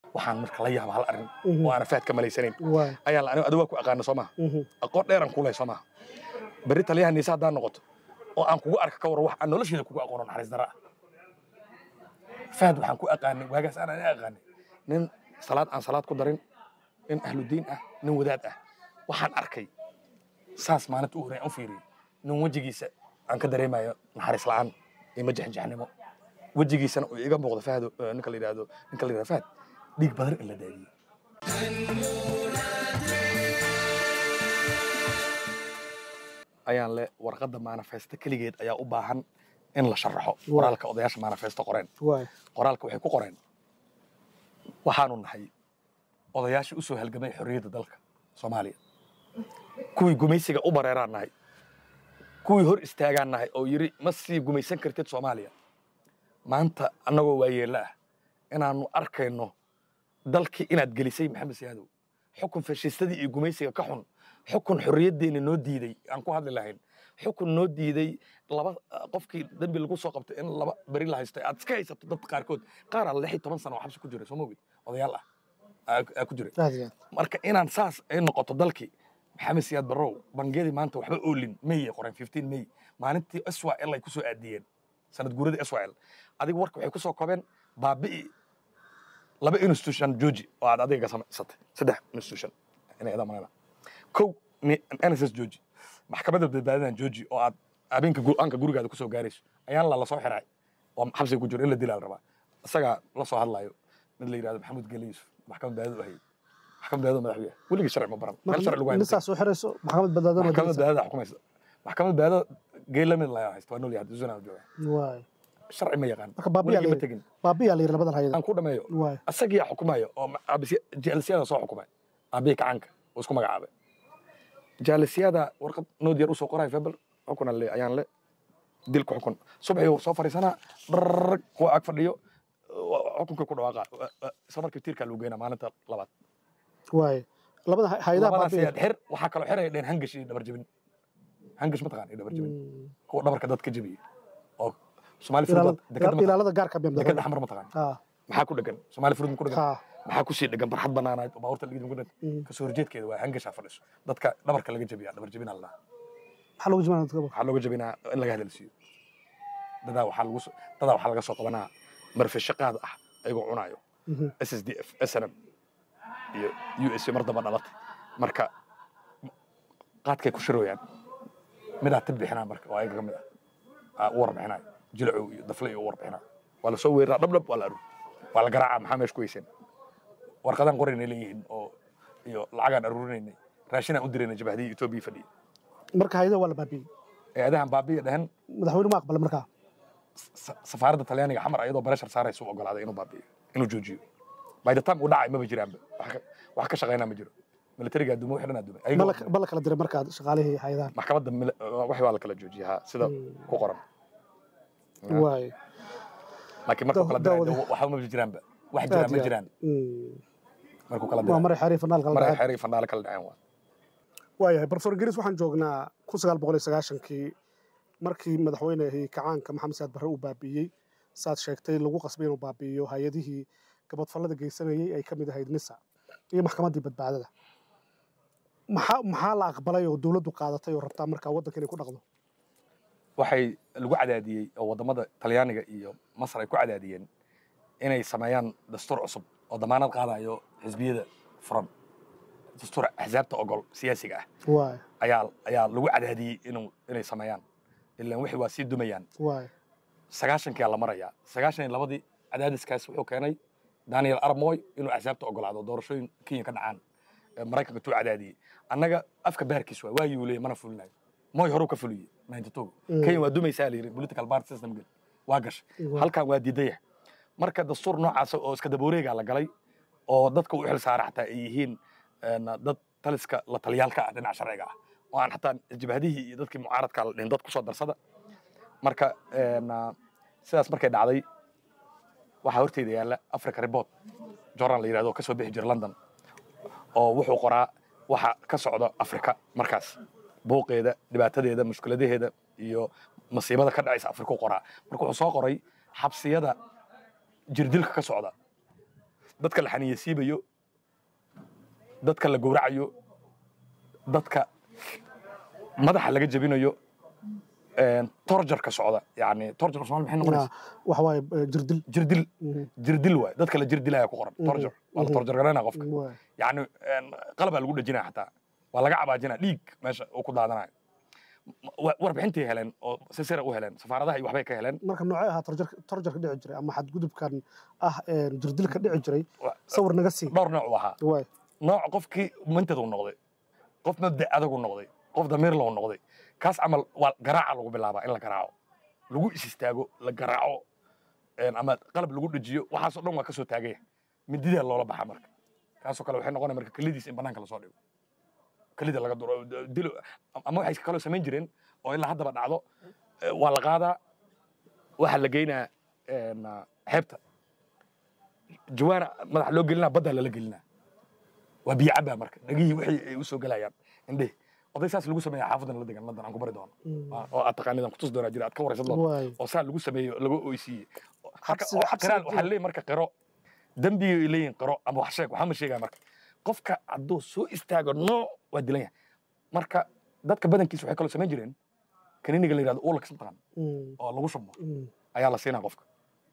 waxaan marka la yaaba hal arrin Mhm. oo aana faad ka malaysanayn waay ayaan la anigu adigu waa ku aqaana soo maha Mhm. aqoon dheeran kuleh soo maha berri taliyaha niise haddaan noqoto oo aan kugu arka ka war wax aan nolosheeda kugu aqoono naxariis dara ah fahad waxaan ku aqaanay waagaas aan ani aqaanay nin salaad aan salaad ku darin nin ahludiin ah nin wadaad ah waxaan arkay saas maalinta u horey aan u fiiriyey nin wejigiisa aan ka dareemayo naxariis la'aan iyo majexjaxnimo wejigiisana uu iga muuqdo fahdo eh, ninka la yidhaahdo ninka la yidhahdo fahad dhiig badan in la daadiyey ayaan le warqadda manifesto keligeed ayaa u baahan in la sharaxo qoraalka odayaasha manifesto qoreen waay qoraalka waxay ku qoreen waxaanu nahay odayaashii u soo halgamay xorriyadda dalka soomaaliya kuwii gumaysiga u bareeraan nahay kuwii hor istaagaan nahay oo yidhi ma sii gumaysan kartid soomaaliya maanta annagoo waayeella ah inaannu arkayno dalkii inaad gelisay maxamed siyaadow xukun fashiistadii iyo gumaysiga ka xun xukun xorriyaddeena noo diiday aan ku hadli lahayn xukun noo diiday laba qofkii dembi lagu soo qabtay in laba beri la haysto aad iska haysato dad qaarkood qaaraa lix iyo toban sano oo xabsi ku jiray soo ma ogid odayaal ah aa- aa ku jiray aad iyo aad marka inaan saas ay noqoto dalkii maxamed siyaad barrow bangiyadii maanta waxba oolin may ay qoreen 15 may maalintii swal ay ku soo aadiyeen sanad guuradii swal adiga warka waxay ku soo kobeen baabi'i laba institution jooji oo aad adiga ka samaysatay saddex institution inay idaa manayna kow ni- nss jooji maxkamadda badbaadadan jooji oo aad habeenka go-aanka gurigaada kusoo gaarayso ayaan la lasoo xiray oo xabsiga ku jiro in la dilaa la rabaa isagaa la soo hadlayo mid la yidhahdo maxamuud geli yusuf maxkamad badbaadadu ahayd maxkamad badbaadadu madaxweyne weligii sharci ma baran meel sharci lagu hayn nisaa soo xirayso maxkamad badbaadana maxkamad badbaadada xukumaysa maxkamad badbaadada geela mid la haysta waa nool yahay zuna jooga waay sharci ma yaqaan marka baabiyaa weligii ma la tegin baabiyaa la yidhi labadan hayada aan ku dhameeyo waay asagiyaa xukumayo oo jaalsiyada soo xukumay aabihii kacanka oo isku magacaabay jaalsiyada warqad nood yar usoo qoray febel xukuna le ayaan le dilku xukun subaxii soo fariisanaa dharrag kuwa ag fadhiyo xukunkii ku dhawaaqa isla markii tiirkaa lagu geynaa maalinta labaad waay labada hay- hayadaha labadaas baabiya ayaa xir waxaa kaloo xiraya dheen hangash iyo dhabar jebin hangash ma taqaan iyo dhabar jebin kuwa dhabarka dadka jebiye oo soomaali furud dekada ma taqaan ilaalada gaarka biya dekada xamar ma taqaan ah maxaa ku dhegan soomaali furud ma ku dhegan ha maxaa kusii dhegan barxad banaanayd oo baabuurta laga ku dhegan Mm. kasoo horjeedkeeda waa hangashaa fadhiso dadka dhabarka laga jebiyaa dhabar jebinaa la dhahaa maxaa lagu jimaana dadka waxaa looga jebinaa in laga hadalsiiyo dadaa waxaa lagu soo- dadaa waxaa laga soo qabanaa marfisho qaad ah ayagoo cunaayo s s d f snm iyo u s mar damba dhalatay marka qaadkay ku shirooyaan midaa tib bixinaa marka oo ayaga ka mid ah aa u warbixinaayo jilacow iyo dafle iyo u warbixinaa waa lasoo weeraraa dhabdhab waa la aru waa la garaacaa maxaa meesha ku heyseen warqadaan qoraynay leeyihiin oo iyo lacagaan aruurinaynay raashinaan u diraynay jabahadii etoobiya fadhiya marka hayadaha waa la baabiyey eedahan baabiya dhehen madaxweyne ma aqbala markaa sa- safaaradda talyaaniga xamar ayadoo bareshar saaraysa u ogolaaday inuu baabi'iyo inuu joojiyo by the time uu dhacay maba jiraanba wax ka- wax ka shaqaynaa ma jiro militariga adduumo wixii dhan adduumay ma ayagoo la- ma la kala diray markaa shaqaalihii hayadahan maxkamadda mil- wax waa la kala joojiyay ha sida ku qoran waay laakiin markuu kala diray Daawada. waxba ma jiraanba wax jiraan ma Aad iyo jiraan Mm. markuu kala waa diray maray xariif naalka maray la xeeray fandhaale kala dhaceen waa waayahay profesor geris waxaan joognaa kun sagaal boqol iyo sagaashankii markii madaxweynehii kacaanka maxamed saad barre uu baabi'iyey saad sheegtay lagu qasbay inuu baabi'iyo hay-adihii gabadfallada geysanayey ay ka mid ahayd nisa iyo maxkamaddii badbaadada maxaa maxaa la aqbalay oo dowladdu qaadatay oo rabtaa markaa waddanka inay ku dhaqdo waxay lagu cadaadiyey oo waddamada talyaaniga iyo masar ay ku cadaadiyeen inay sameeyaan dastuur cusub oo damaanad qaadayo xisbiyada furan dastuur axsaabta ogol siyaasiga ah waay ayaa ayaa lagu cadaadiyey inuu inay sameeyaan ilaan wixii waa sii dumayaan waay sagaashankiyaa la marayaa sagaashan iyo labadii cadaadiskaas wuxuu keenay daniel armoy inuu axsaabta ogolaado doorashooyin kenya ka dhacaan ee maraykanka tuu cadaadiyey annaga afka baarkiis waa waayuu leeyay mana fulinayo moy horuu ka fuliyey ninety two Mm. kenya waa dumaysaa la yidhi political party system gel waa gashay Waa. halkan waa diidaya marka dastuur noocaas oo iska dabooreegaa la galay oo dadka u xil saara xataa ay yihiin een, dad taliska la taliyaalka ah dhinaca sharciga ah oo aan xataa jabhadihii iyo dadkii mucaaradka la dhihin dad kusoo darsada marka een, ah, sidaas markay dhacday waxaa horteyda yaalla africa report journal la yidhahdo oo ka soo bixi jira london oo wuxuu qoraa waxa ka socda afrika markaas buuqeeda dhibaatadeeda mushkiladaheeda iyo masiibada ka dhacaysa afrika u qoraa marka wuxuu soo qoray xabsiyada jirdilka ka socda dadka la xaniyeysiibayo dadka la gowracayo dadka madaxa laga jebinayo torjarka socda yani torjar somaali maxay noqonaysa waxa waaye eh, jirdil jirdil Mhm. jirdil waay dadka la jirdilaya ku qoran Mhm. torjar waa la Mhm. torjar garanaya qofka Waay. yani qalabaa lagu dhejinaya xataa waa laga cabaajinaya dhiig meesha uu ku daadanayo Wa- warbixintay heleen oo si sira u heleen safaaradaha iyo waxbay ka heleen marka noocee ahaa torjarka torjarka dhici jiray ama xadgudubkan ah eh, jirdilka dhici jiray Wa- sawir naga sii dhowr nooc u ahaa waay nooc qofkii mintad uu noqday qof mabda adag uu noqday qof damiir loo noqday kaas camal waa garaaca lagu bilaabaa in la garaaco lagu is istaago la garaaco een, ama qalab lagu dhejiyo waxaasoo dhan waa ka soo taagaya mididaa loola baxa marka kaasoo kale waxay noqonaya marka kelidiis in banaanka lasoo dhigo kelida laga duro dilo ama waxay kaloo samayn jireen oo ilaa haddaba dhacdo eh, waa la qaadaa waxaa la geynaa een, xeebta jawaana madaxa loo gelinaa baddaa lala gelinaa waa biyo cabaa marka dhagihii wixii ay u soo gelayaan indhehi oday saas lagu sameeya xaafadan la degan london aan ku bari doono Mm. Waa- oo aad taqaanidan kutus doonaa jira aad ka waraysan doonto waay oo saa lagu sameeyo lagu oysiiye marka Xabsiga- oo xabsiga qiraal jira. waxaa leeyahay marka qiro dembigay ay leeyihin qiro ama wax sheeg waxaa ma sheegaya marka qofka hadduu soo istaago nooc waa dilan yahay marka dadka badankiisa waxay kaloo samayn jireen kaniniga la yidhahdo uulax mataqaan Mm. oo lagu shubo Mm. ayaa la siinaa qofka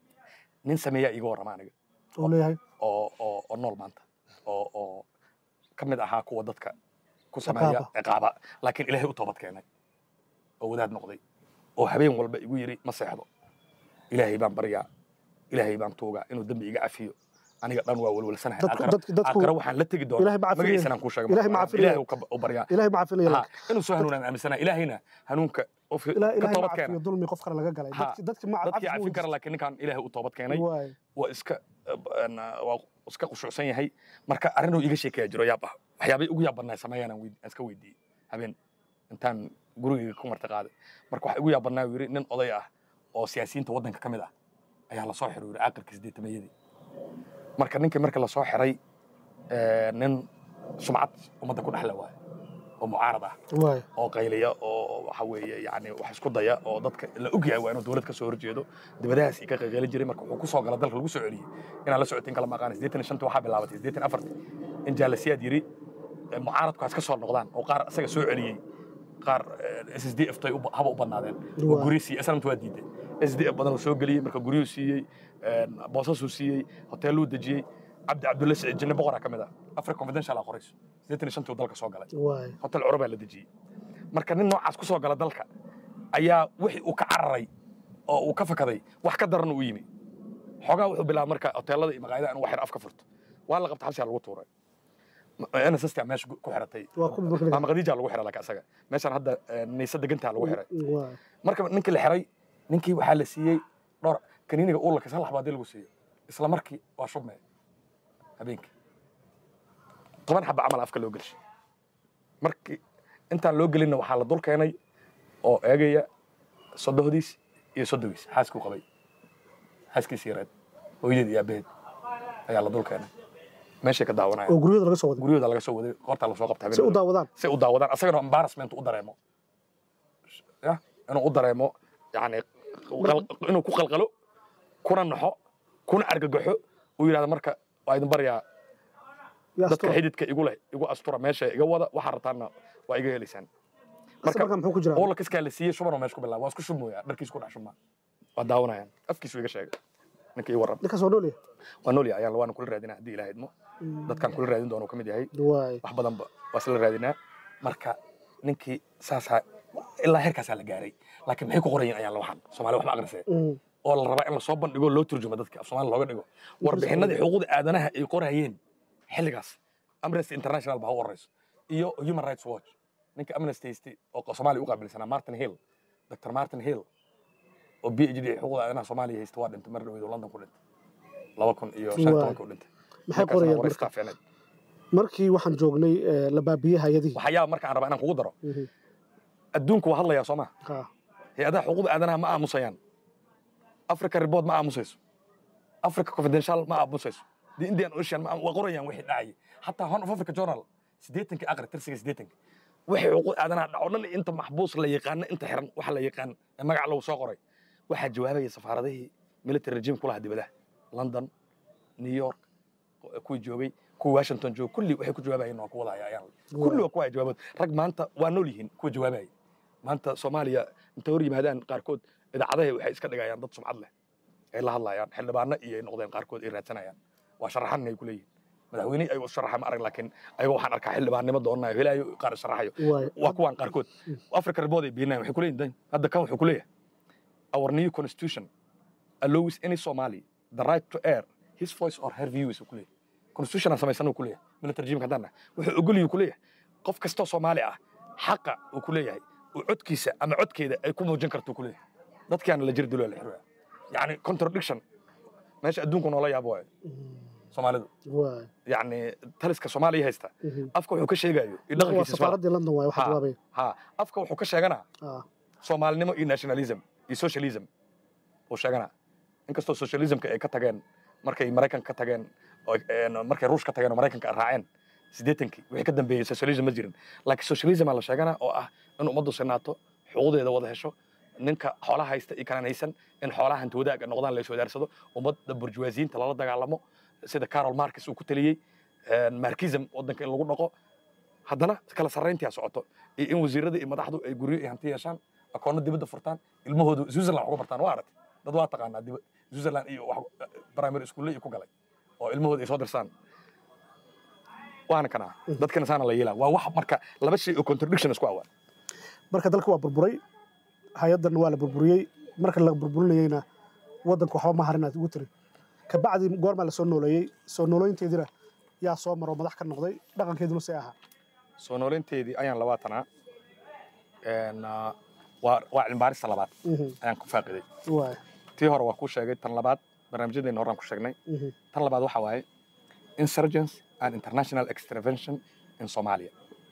nin sameeyaa iiga warrama aniga uu leeyahay oo oo oo nool maanta oo oo ka mid ahaa kuwa dadka ku sameeya Ciqaaba. ciqaaba laakiin ilaahay u toobad keenay oo wadaad noqday oo habeen walba igu yidhi ma seexdo ilaahay baan baryaa ilaahay baan tuugaa inuu dembi iga cafiyo aniga dhan waa welwelsanahay Dadku- aakhira dadku- dadku- aakhira waxaan la tegi doonaa Ilaahay ma cafinaya. magaciisanaan kuu sheegay Ilaahay ma marka. cafinaya. ilaahay uu ka- u baryaa ilaahay ma cafinaya Ha, laakiin inuu soo hanuunaan aaminsanahay ilaahayna hanuunka qofka ilaa ka ilaahay ma toobad keena cafiyo dulmi qof kale laga galay Ha, dadki dadki ma dadkii cafis cafin kara laakiin ninkaan ilaahay u toobad keenay waay waa iska een, waa iska khushuucsan yahay marka arrinuu iga sheekaya jiro yaab ah waxyaabay ugu yaab badnaa sameeyaan aan weyd- aan iska weydiiyey habeen intaan gurigayga ku marti qaaday marka waxa igu yaab badnaa uu yidhi nin oday ah oo siyaasiyiinta waddanka ka mid ah ayaa lasoo xiray uu yidhi aakhirka siddeetamayadii marka ninkii marka lasoo xiray ee, nin sumcad ummadda ku dhexle waaye oo mucaarad ah waay oo qayliya oo waxa weeye yani wax isku daya oo dadka la og yahay waa inuu dowlad ka soo horjeedo dibadahaas ii ka qayqaylin jiray marka wuxuu ku soo gala dalka lagu soo celiyey inaan la socotin kala maqaan siddeetan iyo shanta waxaa bilaabatay siddeetan iyo afarti in jaalasiyaad yiri eh, mucaaradkuwaas ka soo noqdaan oo qaar isaga soo celiyey qaar s s d f tay u- haba u badnaadeen oo Waa. guryo siiyey islamta waa diiday s d f badan uu soo geliyey marka guryuu siiyey boosasuu siiyey hoteeluu dejiyey cabdi cabdulle siciid jinne boqoraa ka mid ah africa confidential aa qorayso siddeetan iyo shantii uu dalka soo galay waay hotel curubaa la dejiyey marka nin noocaas ku soo gala dalka ayaa wixii uu ka cararay oo uu ka fakaday wax ka daran uu yimi xoogaa wuxuu bilaabay marka hoteelada iyo maqaayadaha inuu waxyar afka furto waa la qabta xabsigaa lagu tuuray nssta meesha ku xiratay waa kuwa marka laga- maama khadiija lagu xiray laka asaga meeshaan hadda eh, niisa degantaa lagu xiray waay marka ninkii la xiray ninkii waxaa la siiyey dhowr kaniiniga uulaka sal laxbaadii lagu siiyo isla markii waa shubmee habeenkii toban xaba camal afka loo gelshay markii intaan loo gelinna waxaa la dul keenay oo eegaya sodohdiis iyo sodogiis xaaskuu qabay xaaskiis yareed hooyadeed iyo aabaheed ayaa la dul keenay meeshay ka daawanaya oo guryada laga soo waday guryahooda laga soo waday qoortaa lasoo qabta si u daawadaan si u daawadaan asagana embarrassment u dareemo ya inuu u dareemo yani qal- inuu ku qalqalo kuna naxo kuna argagaxo uu yidhahdo marka waa idin baryaa yaa dadka astura. xididka igu leh igu astura meesha iga wada waxaa rabtaanna waa iga helaysaan Marka marka muxuu ku jiraa oola kaskaa la siiyey shubanoo meesha ku bilaaba waa isku shubmooyaa dharkiis ku dhex shubmaa waa daawanayaan afkiisu iga sheegay ninka ii warram ninkaas waa nool yahay waa noolya ayaan waana kula raadinaa haddii ilaha idmo dadkaan kula raadin doono ka mid yahay waay wax badanba waa isla raadinaa marka ninkii saasaa ilaa heerkaasaa la gaaray laakiin maxay ku qorayin ayaan la waxan soomaali waxba aqrisee Mm. oo la rabaa in lasoo bandhigo loo turjumo dadka af soomaali looga dhigo warbixinadii xuquuqda aadanaha ay qorayeen xilligaas amnesty international baa u horeyso iyo human rights watch ninka amnesty haystay oo soomaaliya u qaabilsanaa martin hill dr martin hill oo b h d xuquuqda aadanaha soomaaliya haysta waa dhintay mar dhaweyd oo london ku dhintay laba kun iyo shan iyo Waay. tobanka u dhintay maxay Ninkaasna qorayaan waraysi marka fiicneed. markii waxaan joognay eh, la baabiyey hayadihii waxyaaba marka aan rabaa inaan kugu daro Mhm. adduunku waa hadlayaa soo ma Ha. hay-adaha xuquuqda aadanaha ma aamusayaan africa report ma aamusayso africa confidential ma aamusayso the indian ocean ma waa qorayaan wixii dhacayay xataa horn of africa journal siddeetankii aqri tirsiga siddeetanka wixii xuquuq aadanaha dhaco dhan inta maxbuus la yaqaano inta xiran waxa la yaqaan ee magac lagu soo qoray waxaa jawaabaya safaaradihii military regime kulaha dibadaha london new york kuwii joogay kuwii washington joogay kulli waxay ku jawaabayeen waa ku wadaya ayaan kulli waa kuwa jawaabood rag maanta waa nool yihiin kuwa jawaabaya maanta soomaaliya inta hor yimaadaan qaarkood idaacadaha waxay iska dhigayaan dad sumcad leh ay la hadlayaan xildhibaano iyo ay noqdeen qaarkood ay raadsanayaan waa sharaxan ay ku leeyihin madaxweyne ay u sharaxa ma arag laakiin ayaga waxaan arkaa xildhibaannimo doonanayo helaayo qaar sharaxayo waay waa kuwaan qaarkood africa report ay beenayaan waxay ku leeyihin dan hadda kan wuxuu ku leeyahay our new constitution allows any somali the right to air his voice or her views uu ku leeyahay constitution aan samaysana uu ku leeyahay military regime haddaan nahay wuxuu ogoliyuu ku leeyahay qof kastoo soomaali ah xaqa uu ku leeyahay uu codkiisa ama codkeeda ay ku muujin karto uu ku leeyahay dadkaana la jir dilo la xiraya yacni contradiction meesha adduunku noola yaabo waayo soomaalidu waay yacni taliska soomaaliya haysta afka wuxuu ka sheegayo iyo waa dhaqankiisa isma- safaaraddii london waay waxaa Ha, jawaabaya ha afka wuxuu ka sheeganaa Ah, soomaalinimo iyo nationalism iyo socialism uu sheeganaa inkastoo socialismka ay ka tageen markay maraykanka ka tageen oo een, markay ruush ka tageen oo maraykanka ay raaceen siddeetankii wixii ka dambeeyey socialism ma jirin laakiin socialism aa la sheeganaa oo ah in ummaddu sinaato xuquuqdeeda wada hesho ninka xoolaha haysta iyo kalaan haysan in xoolaha hanti wadaag ay noqdaan la iswadaarsado ummadda burjuwaasiyiinta lala dagaalamo sida carol marcus uu ku taliyey een, marxism waddanka in lagu dhaqo haddana kala sarrayntii socoto iyo in wasiirada iyo madaxdu ay guryo iyo hanti yeeshaan akoonno dibadda furtaan ilmahoodu switzerland wax uga bartaan waa aragtay dad waa taqaanaa diba- switzerland iyo wax primary school iyo ku galay oo ilmahooda ay soo dirsaan waana kana dadkana saana la yeelaa waa wax marka laba shay oo contradiction isku awaa marka dalka waa burburay hay-addanna waa la burburiyey marka la burburinayeyna waddanka waxba ma harin aad ugu tiri kabacdi goormaa la soo nooleeyey soo noolooyinteediina yaa soo maro madax ka noqday dhaqankeeduna see ahaa soo nooleynteedii ayaan labaatanaa een, ah, waa waa cilmibaarista labaad Mhm, ayaan ku faaqiday waay tii hore waa ku sheegay tan labaad barnaamijyadeena horaan ku sheegnay mhm, tan labaad waxa waaye insurgence and international intervention in somalia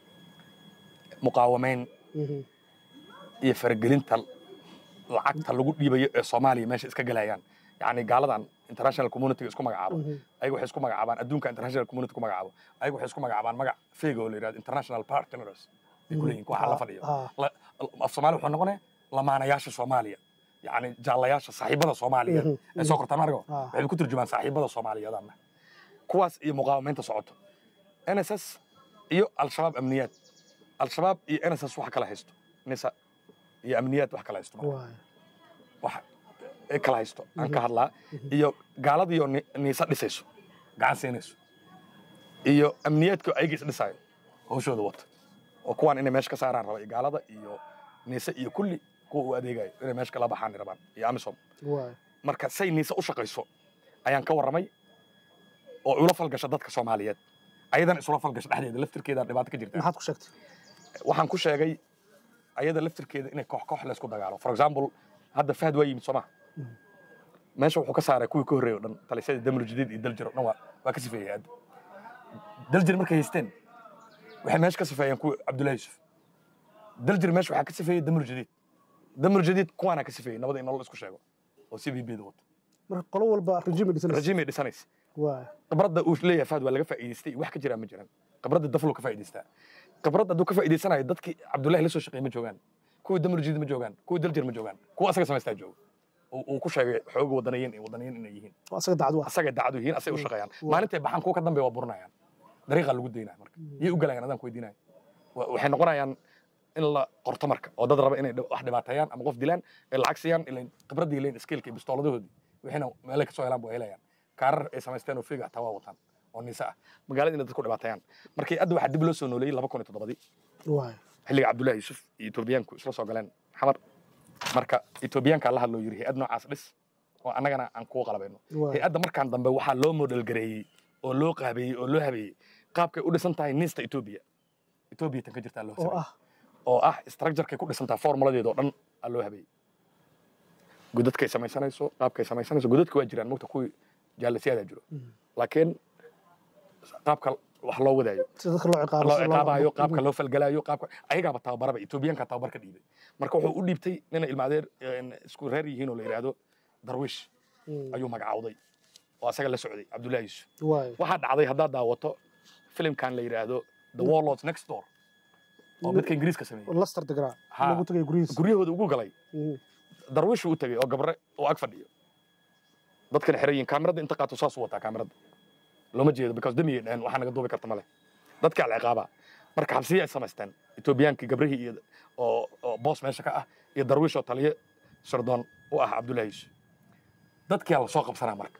muqaawamayn mhm, iyo faragelinta lacagta lagu dhiibayo ee soomaaliya meesha iska gelayaan yacni gaaladan international community isku magacaabo mhm. ayaga waxay isku magacaabaan adduunka international community ku magacaabo ayaga waxay isku magacaabaan magac feega oo la yidhahdo international partners ay ku leeyihin waxa la fadhiyo Ah, La- af soomaali wuxuu noqonaya lamaanayaasha soomaaliya yacni jaallayaasha saaxiibada soomaaliyeed Mhm, ay soo qortaan argo Ah. waxay ku turjumaan saaxiibada soomaaliyeedana kuwaas iyo muqaawamaynta socoto nss iyo al-shabaab amniyaad al-shabaab iyo nss waxa kala haysto nisa iyo amniyaad wax kala haysto marka. waay wax ay kala haysto aan ka hadlaa iyo gaaladiioo ni- niisa dhisayso gacan siinayso iyo amniyaadka ayaga is dhisaayo hawshooda wata oo kuwaan inay meesha ka saaraan raba iyo gaalada iyo niise iyo kulli kuwa u adeegayo inay meesha kala baxaan rabaan iyo amisom waay marka say niise u shaqayso ayaan ka warramay oo ula falgasha dadka soomaaliyeed ayadan isula falgasha dhexdeeda laftirkeeda dhibaato ka jirta maxaad ku sheegtay waxaan ku sheegay ayada laftirkeeda inay koox koox laysku dagaalo for example hadda fahad waa yimid sooma meesha wuxuu ka saaray kuwii ka horreeyay o dhan talisyada damul jadiid iyo daljir o dhan waa waa ka sifeeyey hadda daljir markay haysteen waxay meesha ka sifeeyeen kuwii cabdullahi yusuf daljir meesha waxaa ka sifeeyey damul jadiid damul jadiid kuwaanaa ka sifeeyey nabada in nolol isku sheego oo c b b da wato marka qolo walba rejime dhisanaysa rajimay dhisanaysa waay khibradda uu leeyahay fahad waa laga faa'iidaystay iyo wax ka jiraa ma jiran khibradda daflu ka faa'iidaystaa khibradda hadduu ka faa'iidaysanayo dadkii cabdullahi la soo shaqeeyey ma joogaan kuwii damarjiid ma joogaan kuwii daljir ma joogaan kuwa asaga samaystaa jooga uu uu ku sheegay xooga wadaniyiin iyo wadaniyiin inay yihiin oo asaga dacdu ah asagay dacadu yihiin asay u shaqeeyaan maalintay baxaan kuwa ka dambeeya waa burinayaan dariiqaa lagu daynaya marka yay u galayaan adaan ku weydiinaya Wa- waxay noqonayaan in la qorto marka oo dad raba inay dhib- wax dhibaateeyaan ama qof dilaan ay lacag siiyaan ilayn khibraddii ilayn iskiilka iyo bistooladahoodii wixiina meelay kasoo helaan buu helayaan kaarar ay samaysteen oo fiiga hataa waa wataan oo niise ah magaalada inay dadku dhibaateeyaan markii hadda waxaa dib loo soo nooleeyey laba kun iyo toddobadii waay xilliga cabdullaahi yuusuf iyo etoobiyaanku isla soo galeen xamar marka etoobiyaanka la hadloo yiri hay-ad noocaas dhis oo annagana aan kuwa qalabayno waay hay-adda markaan dambe waxaa loo model gareeyey oo loo qaabeeyey oo loo habeeyey qaabkay u dhisan tahay niista etoobiya etoobiya tan ka jirtaa loo oo sameeyey ah oo ah structurekay ku dhisan tahay formuladeeda oo dhan aa loo habeeyey godadkay samaysanayso qaabkay samaysanayso godadka waa jiraan mogta kuwii jaalasiyadaa jiro Mhm. laakiin qaabka wax loo wadaayo si dadka loo ciqaabo loo sida ciqaabayo Mhm. qaabka loo falgalaayo qaabka ayagaaba tababaraba etoobiyaanka tababar ka dhiibay marka wuxuu u dhiibtay nina ilmaadeer een, isku reer yihiin oo la yidhaahdo darwiish Mhm. ayuu magacawday oo asaga la socday cabdullaahi yusuf waay waxaa dhacday haddaad daawato filimkan la yidhaahdo the warlords next door oo midka ingiriiska sameeyey laster deganaa Ha. lagu tagay guryihiisa guryahooda ugu galay Mhm. darwiishuu u tegey oo gabre oo ag fadhiyo dadkana xeran yihiin kaamirada inta qaato saasuu wataa kaamirada looma jeedo because damiyay dhaheen waxaa naga duubi karta male dadkaa la ciqaabaa marka xabsiya ay samaysteen etoobiyaankii gabrihii iyo oo oo boos meesha ka ah iyo darwiish oo taliye sirdoon u ah cabdullaahi yuusuf dadkaa la soo qabsanaa marka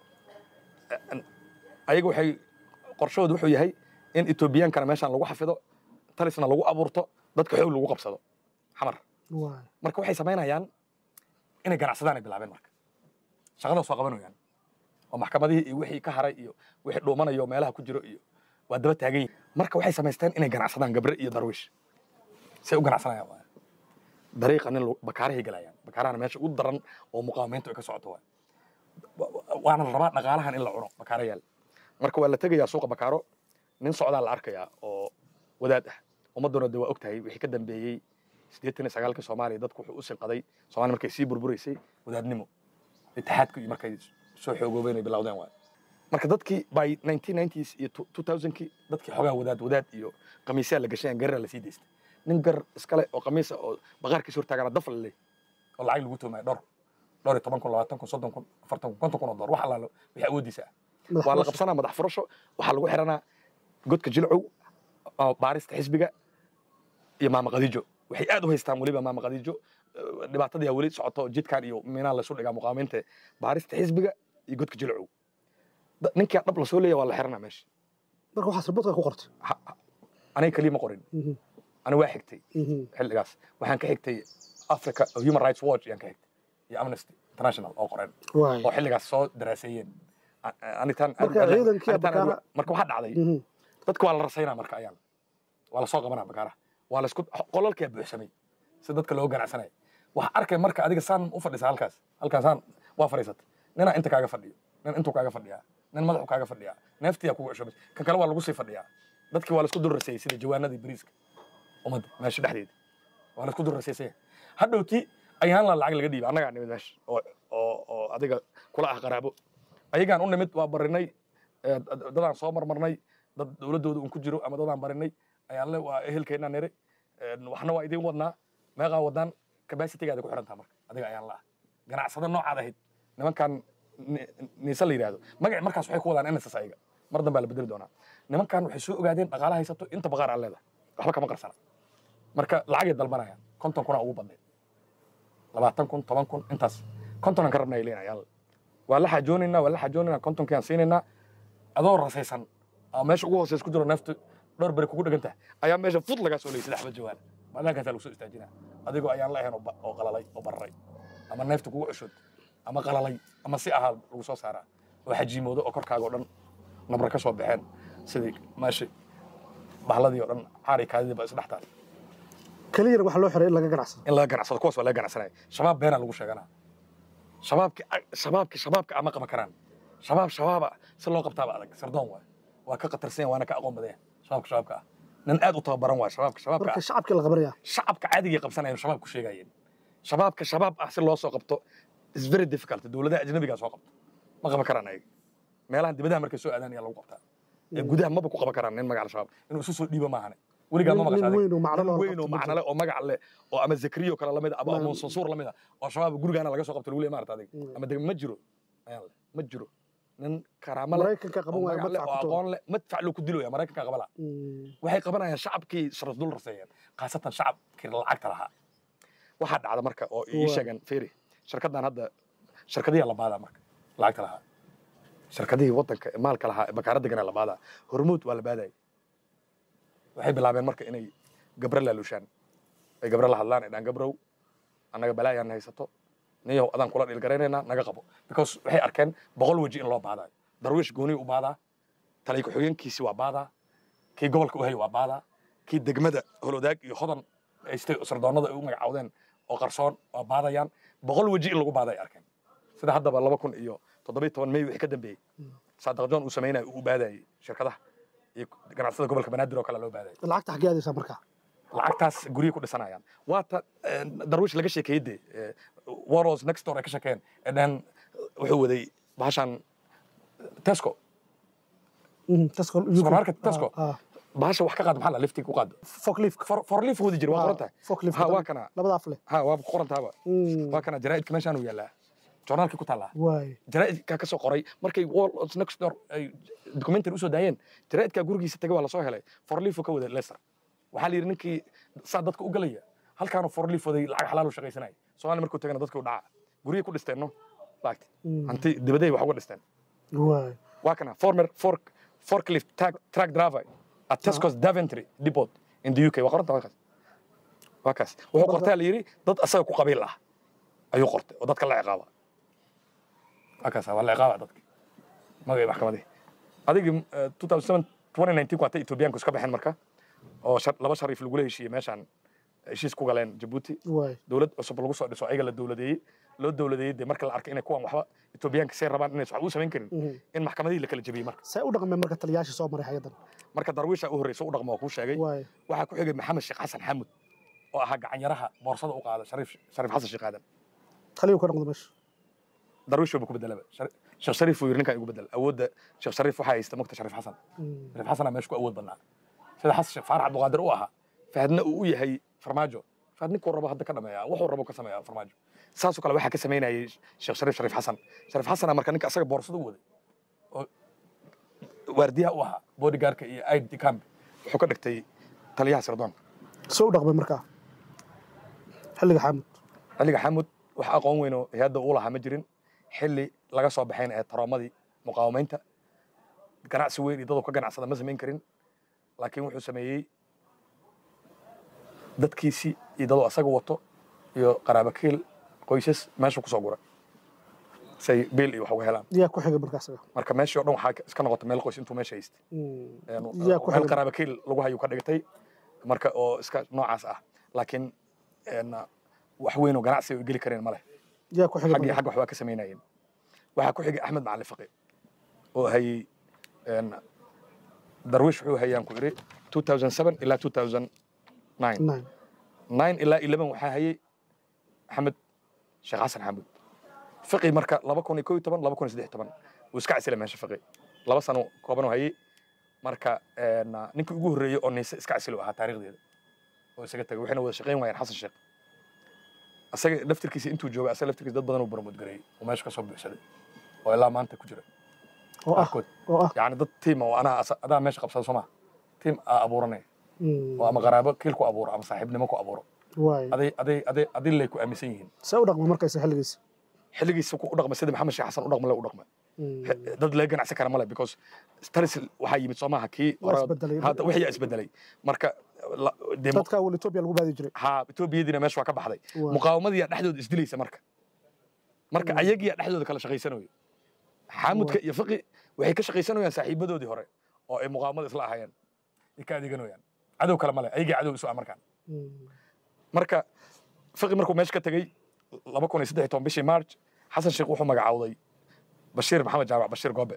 ayaga waxay qorshahoodu wuxuu yahay in etoobiyaankana meeshaan lagu xafido talisna lagu abuurto dadka xoog lagu qabsado xamar waay marka waxay samaynayaan inay ganacsadaan ay bilaabeen marka shaqada soo qabanayaan oo maxkamadihii iyo wixii ka haray iyo wixii dhuumanayo meelaha ku jiro iyo waa daba taagan yihin marka waxay samaysteen inay ganacsadaan gabre iyo darwiish say u ganacsanayaan waay dariiqa nin lagu- bakaarahay galayaan bakaarahana meesha ugu daran oo muqaawamiintu ay ka socoto waay Wa- wa- waana la rabaa dhaqaalahan in la cuno bakaara yaal marka waa la tegayaa suuqa bakaaro nin socdaa la arkayaa oo wadaad ah ummadduna de waa og tahay wixii ka dambeeyey siddeetan iyo sagaalka soomaaliya dadku wuxuu u sinqaday soomaaliya markay sii burburaysay wadaadnimo itixaadku iyo markay soo xoogoobeen ay bilowdeen waay marka dadkii by 1990s iyo 2000kii dadkii xogaa wadaad wadaad iyo qamiisyaa la gashayaan garaa la sii daystay nin gar iskale oo qamiisa oo baqaarkiisa hortaagana daf la leey oo lacag lagu tuumaya dhowr dhowr iyo toban kun labaatan kun soddon kun afartan kun konton kun oo dollar wax allaalo wixii awoodiisa ah madax waa la furasho. qabsanaa madax furasho waxaa lagu xiranaa godka jilcow oo baarista xisbiga iyo maama qadiijo waxay aad u haystaan weliba maama qadiijo eh, dhibaatadii aa weli socoto jidkan iyo minaa laysu dhigaa muqaamiinta baarista xisbiga iyo godka jilcow Da- ninkaa dhab lasoo leeya waa la xiranaa meesha marka waxaas ribadka ku qortay Ha- ha- aniga keliya ma qorin Mhm, ani waa xigtay mhm. xilligaas waxaan ka xigtay africa human rights watch ayaan ka xigtay iyo amnesty international oo qoren waay oo xilligaas soo daraaseeyeen A- anitaan Marka ciidankii anitaan- Bakaara- marka waxaa dhacday Mhm. dadka waa la rasaynaa marka ayaan waa la soo qabanaa bakaaraha waa laisku qolalkaa buuxsamay si dadka loo ganacsanaya waxaa arkay marka adiga saan u fadhisa halkaas halkaas saan waa fadhiisata ninaa inta kaaga fadhiyo nin intuu kaaga fadhiyaa nin madaxu kaaga fadhiyaa neeftiyaa kugu cusubay kan kale waa lagu sii fadhiyaa dadkii waa laisku dul raseeyey sida jawaanadii bariiska ummadda meesha dhexdeeda waa laisku dul raseysaya hadhowti ayaan la lacag laga dhiibay annagaa nimid meesha oo oo oo adiga kula ah qaraabo ayagaan u nimid waa barinay eh, dad- dadaan soo marmarnay dad dowladdooda un ku jiro ama dadaan barinay ayaan le waa ehelkeennaa nire een, waxna waa idiin wadnaa meeqaa wadaan capacitigaada ku xirantaa marka adiga ayaan la ah ganacsado noocaad ahayd nimankan ni- niise la yidhaahdo magaci markaas waxay ku wadaan nss ayaga mar dambaa la bedeli doonaa nimankan waxay soo ogaadeen dhaqaala haysato inta baqaar aan leedahay waxba kama qarsana marka lacagay dalbanayaan konton kuna ugu badnayd labaatan kun toban kun intaas kontonan ka rabna ay leenayaan waa la xajoonaynaa waa la xajoonaynaa kontonkiaan siinaynaa adoo rasaysan aa meesha ugu hooseys ku jiro neeftu dhowr beri kugu dhegan tahay ayaa meesha fud lagaa soo leyay saddex ba jawaan bannaankaasaa lagu soo istaajinaa adigoo ayaan la ahayn oo ba- oo qalalay oo bararay ama neefta kugu cushood ama qalalay ama si ahaa lagu soo saaraa oo xajiimoodo oo korkaaga oo dhan nabra ka soo baxeen sidii meesha bahladii oo dhan caari kaadidii ba isdhex taal keliyana waxaa loo xiray in laga ganacsado in laga ganacsado kuwaas waa laga ganacsanaya shabaab beenaa lagu sheeganaa shabaabki shabaabki shabaabka ama qaban karaan shabaab shabaaba si loo qabtaaba adag sardoon waay waa ka qatarsan yahay waana ka aqoon badan yahay shabaabka shabaabka ah nin aad u tababaran waay shabaabka shabaabka marka ah shacabkii la qabanaya shacabka caadigay qabsanayeen shabaab ku sheegayeen shabaabka shabaab ah si loo soo qabto is very difficult dowladaha ajnabigaa soo qabto ma qaban karaan ayaga meelahan dibadaha markay soo aadaan ayaa lagu qabtaa ee gudaha maba ku qaban karaan nin magaca shabaab inuu isu soo dhiibo maahane weligaa ma Nin- nin maqashaade weyn oo macno leh oo la weyn oo qabto ma macno leh oo magac leh oo ama zakriyo kale lamid ah ama Ma- abu sansuur lamid ah oo shabaab gurigaana laga soo qabto lagu leeyahay maarata adiga Mm. ama deg ma jiro ayaan leh ma jiro nin karaamo leh maraykanka oo qaban waayo magac leh madfac oo ku aqoon leh madfac loo ku diloya maraykanka qabala waxay qabanayaan shacabkii sharaf dul raseeyeen khaasatan shacabkii lacagta lahaa waxaa dhacda marka oo ii Waa. sheegan feri shirkaddan hadda shirkadiyaa la baadaa marka lacagta lahaa shirkadihii waddanka ee maalka lahaa ee bakaara deganaa la baadaa hormuud waa la baadayay waxay bilaabeen marka inay gabre laalushaan ay gabre la hadlaan ay dhaan gabrow annaga balaayaan haysato niyow adaan kula dhiilgaraynaynaa naga qabo because waxay arkeen boqol weji in loo baadayo darwiish gooni u baadaa talay ku-xigeenkiisi waa baadaa kii gobolka u hay waa baadaa kii degmada holodaag iyo hodan haystay sardoonnada ay u magacaawdeen oo qarsoon waa baadayaan boqol weji in lagu baada ay arkeen sida haddaba laba kun iyo toddobiyo toban may wixii ka dambeeyey saadaq john uu samaynayo uu u baadayay shirkadaha iyo ganacsada gobolka banaadir oo kale loo baadayay lacagta xaggee aadaysaa marka lacagtaas guryo ku dhisanayaan waata darwiish laga sheekeeyey de waros next door ay ka sheekeen ee dhan wuxuu waday bahashan tesco Supermarket Tesco. bahasha wax ka qaad maxaa la liftig ku qaad foklifka For- forliif wadi jira waa qoran tahay foklifka ha waa kana labada afle ha waa ku qoran tahaba waa kana jaraa'idka meeshaan uu yaallaa joornaalkii ku taallaa waay jaraa'idkaa ka soo qoray markay wall next door ay documentary usoo daayeen jaraa'idkaa gurigiisa tagay waa lasoo helay forliifo ka wada leicester waxaa la yidhi ninkii saa dadka u galaya halkaanu forliifoday lacag xalaal u shaqaysanaya soomaaliya markuu tagana dadkii u dhaca guryay ku dhisteen no laagti hanti dibaday wax uga dhisteen waay waa kana former fork forklift track, track driver at Tesco's Daventry Depot in the UK waa qoranta waa kaas waa kaas wuxuu qortaa la yidhi dad asaga ku qabiil ah ayuu qortay oo dadka la ciqaaba waa kaas waa la ciqaaba dadka magay maxkamadii adigii eh, 2007 2019 ku hatay Etoobiyaanku iska baxeen marka oo shar- laba shariif lagula heshiiyey meeshaan heshiis ku galeen Djibouti waay dowlad cusub lagu soo dhiso ayaga la dowladeeyey loo dowladeeyey dee marka la arkay inay kuwan waxba Etoobiyaanka say rabaan inay wax u samayn karin in maxkamadihii la kala jebiyey marka see u dhaqmeen marka taliyaashii soo maray hay-addan marka darwiisha u horreysa u dhaqmo oo kuu sheegay waay waxaa ku xigay maxamed sheekh xasan xamud oo ahaa gacanyaraha boorsada u qaada shariif shariif xasan sheekh aadan taliyuu ka noqdo meesha darwiish buu ku bedelaba Shari- sheekh shariif uu yiri ninkan igu bedel awoodda sheekh shariif waxaa haysta mogta shariif xasan Mm. shariif xasanaa meesha ku awood badnaa sida xasan sheekh faarax abduqaadir u ahaa fahadna uu u yahay farmaajo fahad ninkuu rabo hadda ka dhameeya wuxuu rabo ka sameeya farmaajo saasoo kale waxaa ka samaynayay sheekh shariif shariif xasan shariif xasanaa marka ninka asaga boorsada u waday oo waardiyaha u ahaa bodyguardka iyo id camp wuxuu ka dhigtay taliyaha sirdoonka see u dhaqmeen markaa xilliga xaamud xilliga xamud wax aqoon weyn oo hay-adda uu lahaa ma jirin xilli laga soo baxayn ee taroomadii muqaawamaynta ganacsi weyn iyo daduu ka ganacsada ma samayn karin laakiin wuxuu sameeyey dadkiisii iyo daduu asaga wato iyo qaraabakiil qoysas meeshuu kusoo guray say biil iyo wax uga helaan yaa ku xigay markaas marka meeshii oo dhan waxaa iska noqotay meel qoys intuu meesha haystay yaa ku meel xigay qaraabakiil lagu hayuu ka dhigtay marka oo iska noocaas ah laakiin een, wax weyn oo ganacsi ay geli kareen ma leh yaa ku xigay xaggii markaa? xagga waxbaa ka samaynayeen waxaa ku xigay axmed macalin faqi oo hayey een, darwiish wuxuu hayaan ku iri 2007 ilaa 2009 Nine. 9 ilaa 11 waxaa hayey axmed sheekh xasan xamuud faqi marka 2011 2013 wuu iska casilay meesha faqi laba sano kooban oo hayey marka een, ninkii ugu horreeyey oo niise iska casilo ahaa taariikhdeeda oo isaga tagay waxayna wada shaqayn waayeen xasan sheekh asaga laftirkiisa intuu joogay asaga laftirkiisa dad badan uu barmoodgareeyey oo meesha ka soo buuxsaday oo ilaa maanta ku jira oo ah qaarkood oo ah yacni dad tiim oo anaa asa- adaa meesha qabsada soo maha tiim aa abuuranaya Mm. oo ama qaraabo kiil ku abuuro ama saaxiibnimo ku abuuro waay aday aday aday adin lay ku aaminsan yihiin see u dhaqmeen markaysa xilligiisa xilligiisa ku u dhaqmay sida maxamed sheekh xasan u dhaqma le u dhaqmay Mm. dad laga ganacsan kara male because taris waxaa yimid soo maaha kii Waa hore- isbedelay. hadda wixii yaa isbedelay marka la- dee dadka awal etoobiya lagu baadi jiray ha etoobiyadiina meesha waa ka baxday Waa. muqaawamadiyaa dhexdooda isdilaysa marka marka ayagiyaa dhexdooda kala shaqaysanayo xaamudka iyo fiqi waxay ka shaqaysanayaan saaxiibadoodii hore oo ay muqaawamada isla ahaayeen ay ka adeeganayaan cadow kale male ayagii cadow isu ah markaan Mm. marka fiqi markuu meesha ka tegey laba kun iyo saddex iyo toban bishii march xasan sheekh wuxuu magacaawday bashiir maxamed jaamac bashiir goobe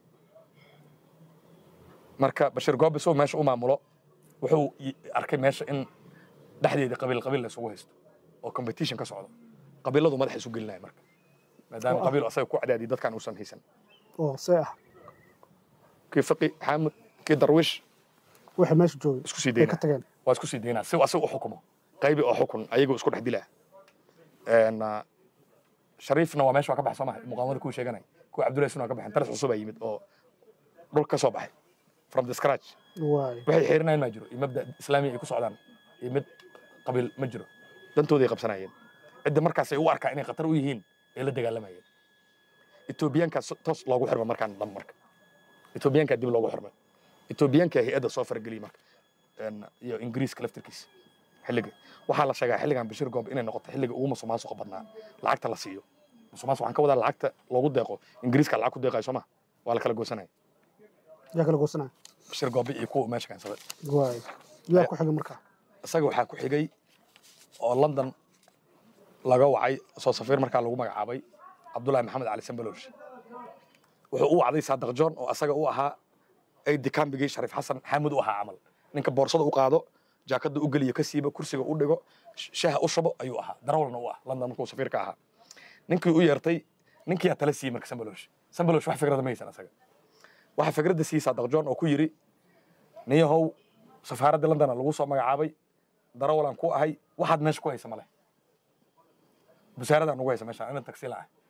marka bashiir goobe soo meesha u maamulo wuxuu i- arkay meesha in dhexdeeda qabiil qabiil la isugu haysto oo competition ka socdo qabiiladu madaxa isu gelinaya marka maadaama Oo ah. qabiil asaga ku cadaadiyay dadkaan uusan haysan oo see ah kii fiqi xaamud kii darwiish waxay meesha joogay isku sii ay ka daynaa tageen waa isku sii daynaa si uu asaga u xukumo qaybi oo xukun ayagoo isku dhex dilaa Een, ah, shariifna waa meesha waa ka baxay soo maha muqaawamada kuu sheeganay kuwa cabdullahi sun waa ka baxeen taras cusub aa yimid oo dhulka ka soo baxay from the scratch waay waxay xiirinayaan ma jiro iyo mabda islaami ay ku socdaan iyo mid qabiil ma jiro dantooday qabsanayeen cidda markaas ay u arkaa inay khatar u yihiin ay la dagaalamayeen etoobiyaankaa so- toos loogu xirma markaan dham marka etoobiyaankaa dib loogu xirmay etoobiyaankaa hay-adda soo farageliyey marka Een, iyo ingiriiska laftirkiisa xilliga waxaa la sheegaa xilligan bashir goob inay noqoto xilliga ugu musuqmaasuqa badnaa lacagta la siiyo musuqmaasuq waxaan ka wadaa lacagta loogu deeqo ingiriiska lacag ku deeqayo soo ma waa la kala goosanaya yaa kala goosanaya bashir goobe iyo kuwa meesha keensaday waay yaa ku xigay markaa isaga waxaa ku xigay oo london laga wacay soo safiir markaa lagu magacaabay cabdullaahi maxamed cali sambaloosh wuxuu u wacday saadaq john oo asaga u ahaa aydi kambigii shariif xasan xaamud u ahaa camal ninka boorsada u qaado jaakada u geliyo ka siiba kursiga u dhigo sh- shaaha u shubo ayuu ahaa darawalna u ah london markuu safiirka ahaa ninkii u yeertay ninkiyaa tala siiyey marka sambaloosh sambaloosh wax fikrada ma haysan asaga waxa fikradda siiyey saadaq john oo ku yidhi niyahow safaaradda londona lagu soo magacaabay darawalan ku ahay waxaad meesha ku haysa male busaaradaa nugu haysa meeshaan ina tagsiila ah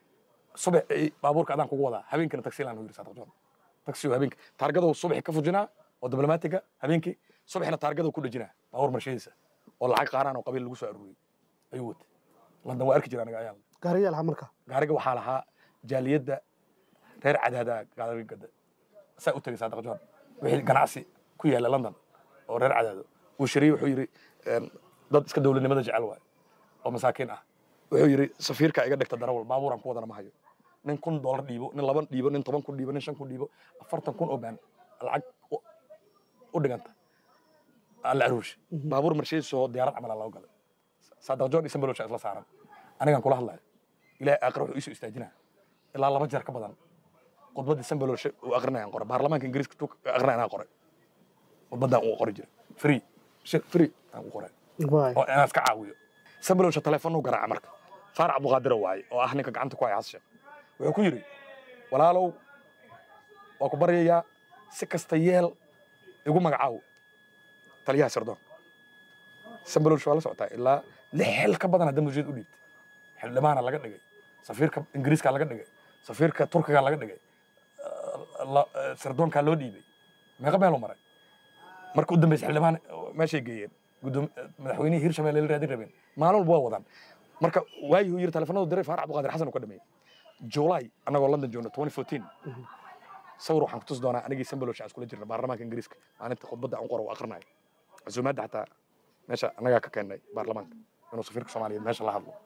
subax baabuurka adaan kugu wadaa habeenkina taxilaan u yiri saadaq john taxi habeenki taargaduu subaxi ka fujinaa oo diblomaatiga habeenkii subaxina taargaduu ku dhejinaa baabuur marshadiisa oo lacag qaaraan oo qabiil lagu soo aruuriyey ayuu watay london waa arki jira aniga ayaa gaariyaal ha marka gaariga waxaa lahaa jaaliyadda reer cadaada gaarigada saa u tegay saadaq john wixii ganacsi ku yaala london oo reer cadaado uu shiriyey wuxuu yidhi dad iska dowladnimada jecel waayo oo masaakiin ah wuxuu yidhi safiirka iga dhigta darawal baabuuran ku wadana ma hayo nin kun doolar dhiibo nin laban dhiibo nin toban kun dhiibo nin shan kun dhiibo afartan kun oo baan lacag u dhiganta alla aruushi baabuur marshadiisoo diyaarad camala loo galay saadaq john iyo sambalosha isla saaran anigaan kula hadlayo ilaahay aakhira wuxuu iisoo istaajinaa ilaa laba jeer ka badan khudbaddii sambalosha uu aqrinayaan qoray baarlamaanka ingiriiska tuu aqrinayaan qoray khudbaddaan uu qori jiray free free aan u qoray oo inaan iska caawiyo sambalosha telefoon u garaaca marka faarac abduqaadiro waaye oo ah ninka gacanta ku haya hasheekh wuxuu ku yidhi walaalow waa ku baryayaa si kasta yeel igu magacaaw taliyaha sirdoon sambalosha waa la socotaa ilaa lix xil ka badan hadda mujid u dhiibtay xildhibaana laga dhigay safiirka ingiriiska laga dhigay safiirka turkiga laga dhigay sirdoonkaa loo dhiibay meeqa meelu maray marka u dambaysa xildhibaan meeshay geeyeen madaxweynihii hirshabelle la raadin rabeen maalin walba waa wadaan marka waayuu yiri telefonadu diray faarac abduqaadir xasan uu ka dhameeyey july annagoo london joogno 2014 sawir waxaan ku tusi doonaa anigii sambalosha aan iskula jirna baarlamaanka ingiriiska maalinta khudbadda aan qoro u aqrinayo casuumaadda xataa meesha annagaa ka keennay baarlamaanka inuu safiirka soomaaliyeed meesha la hadlo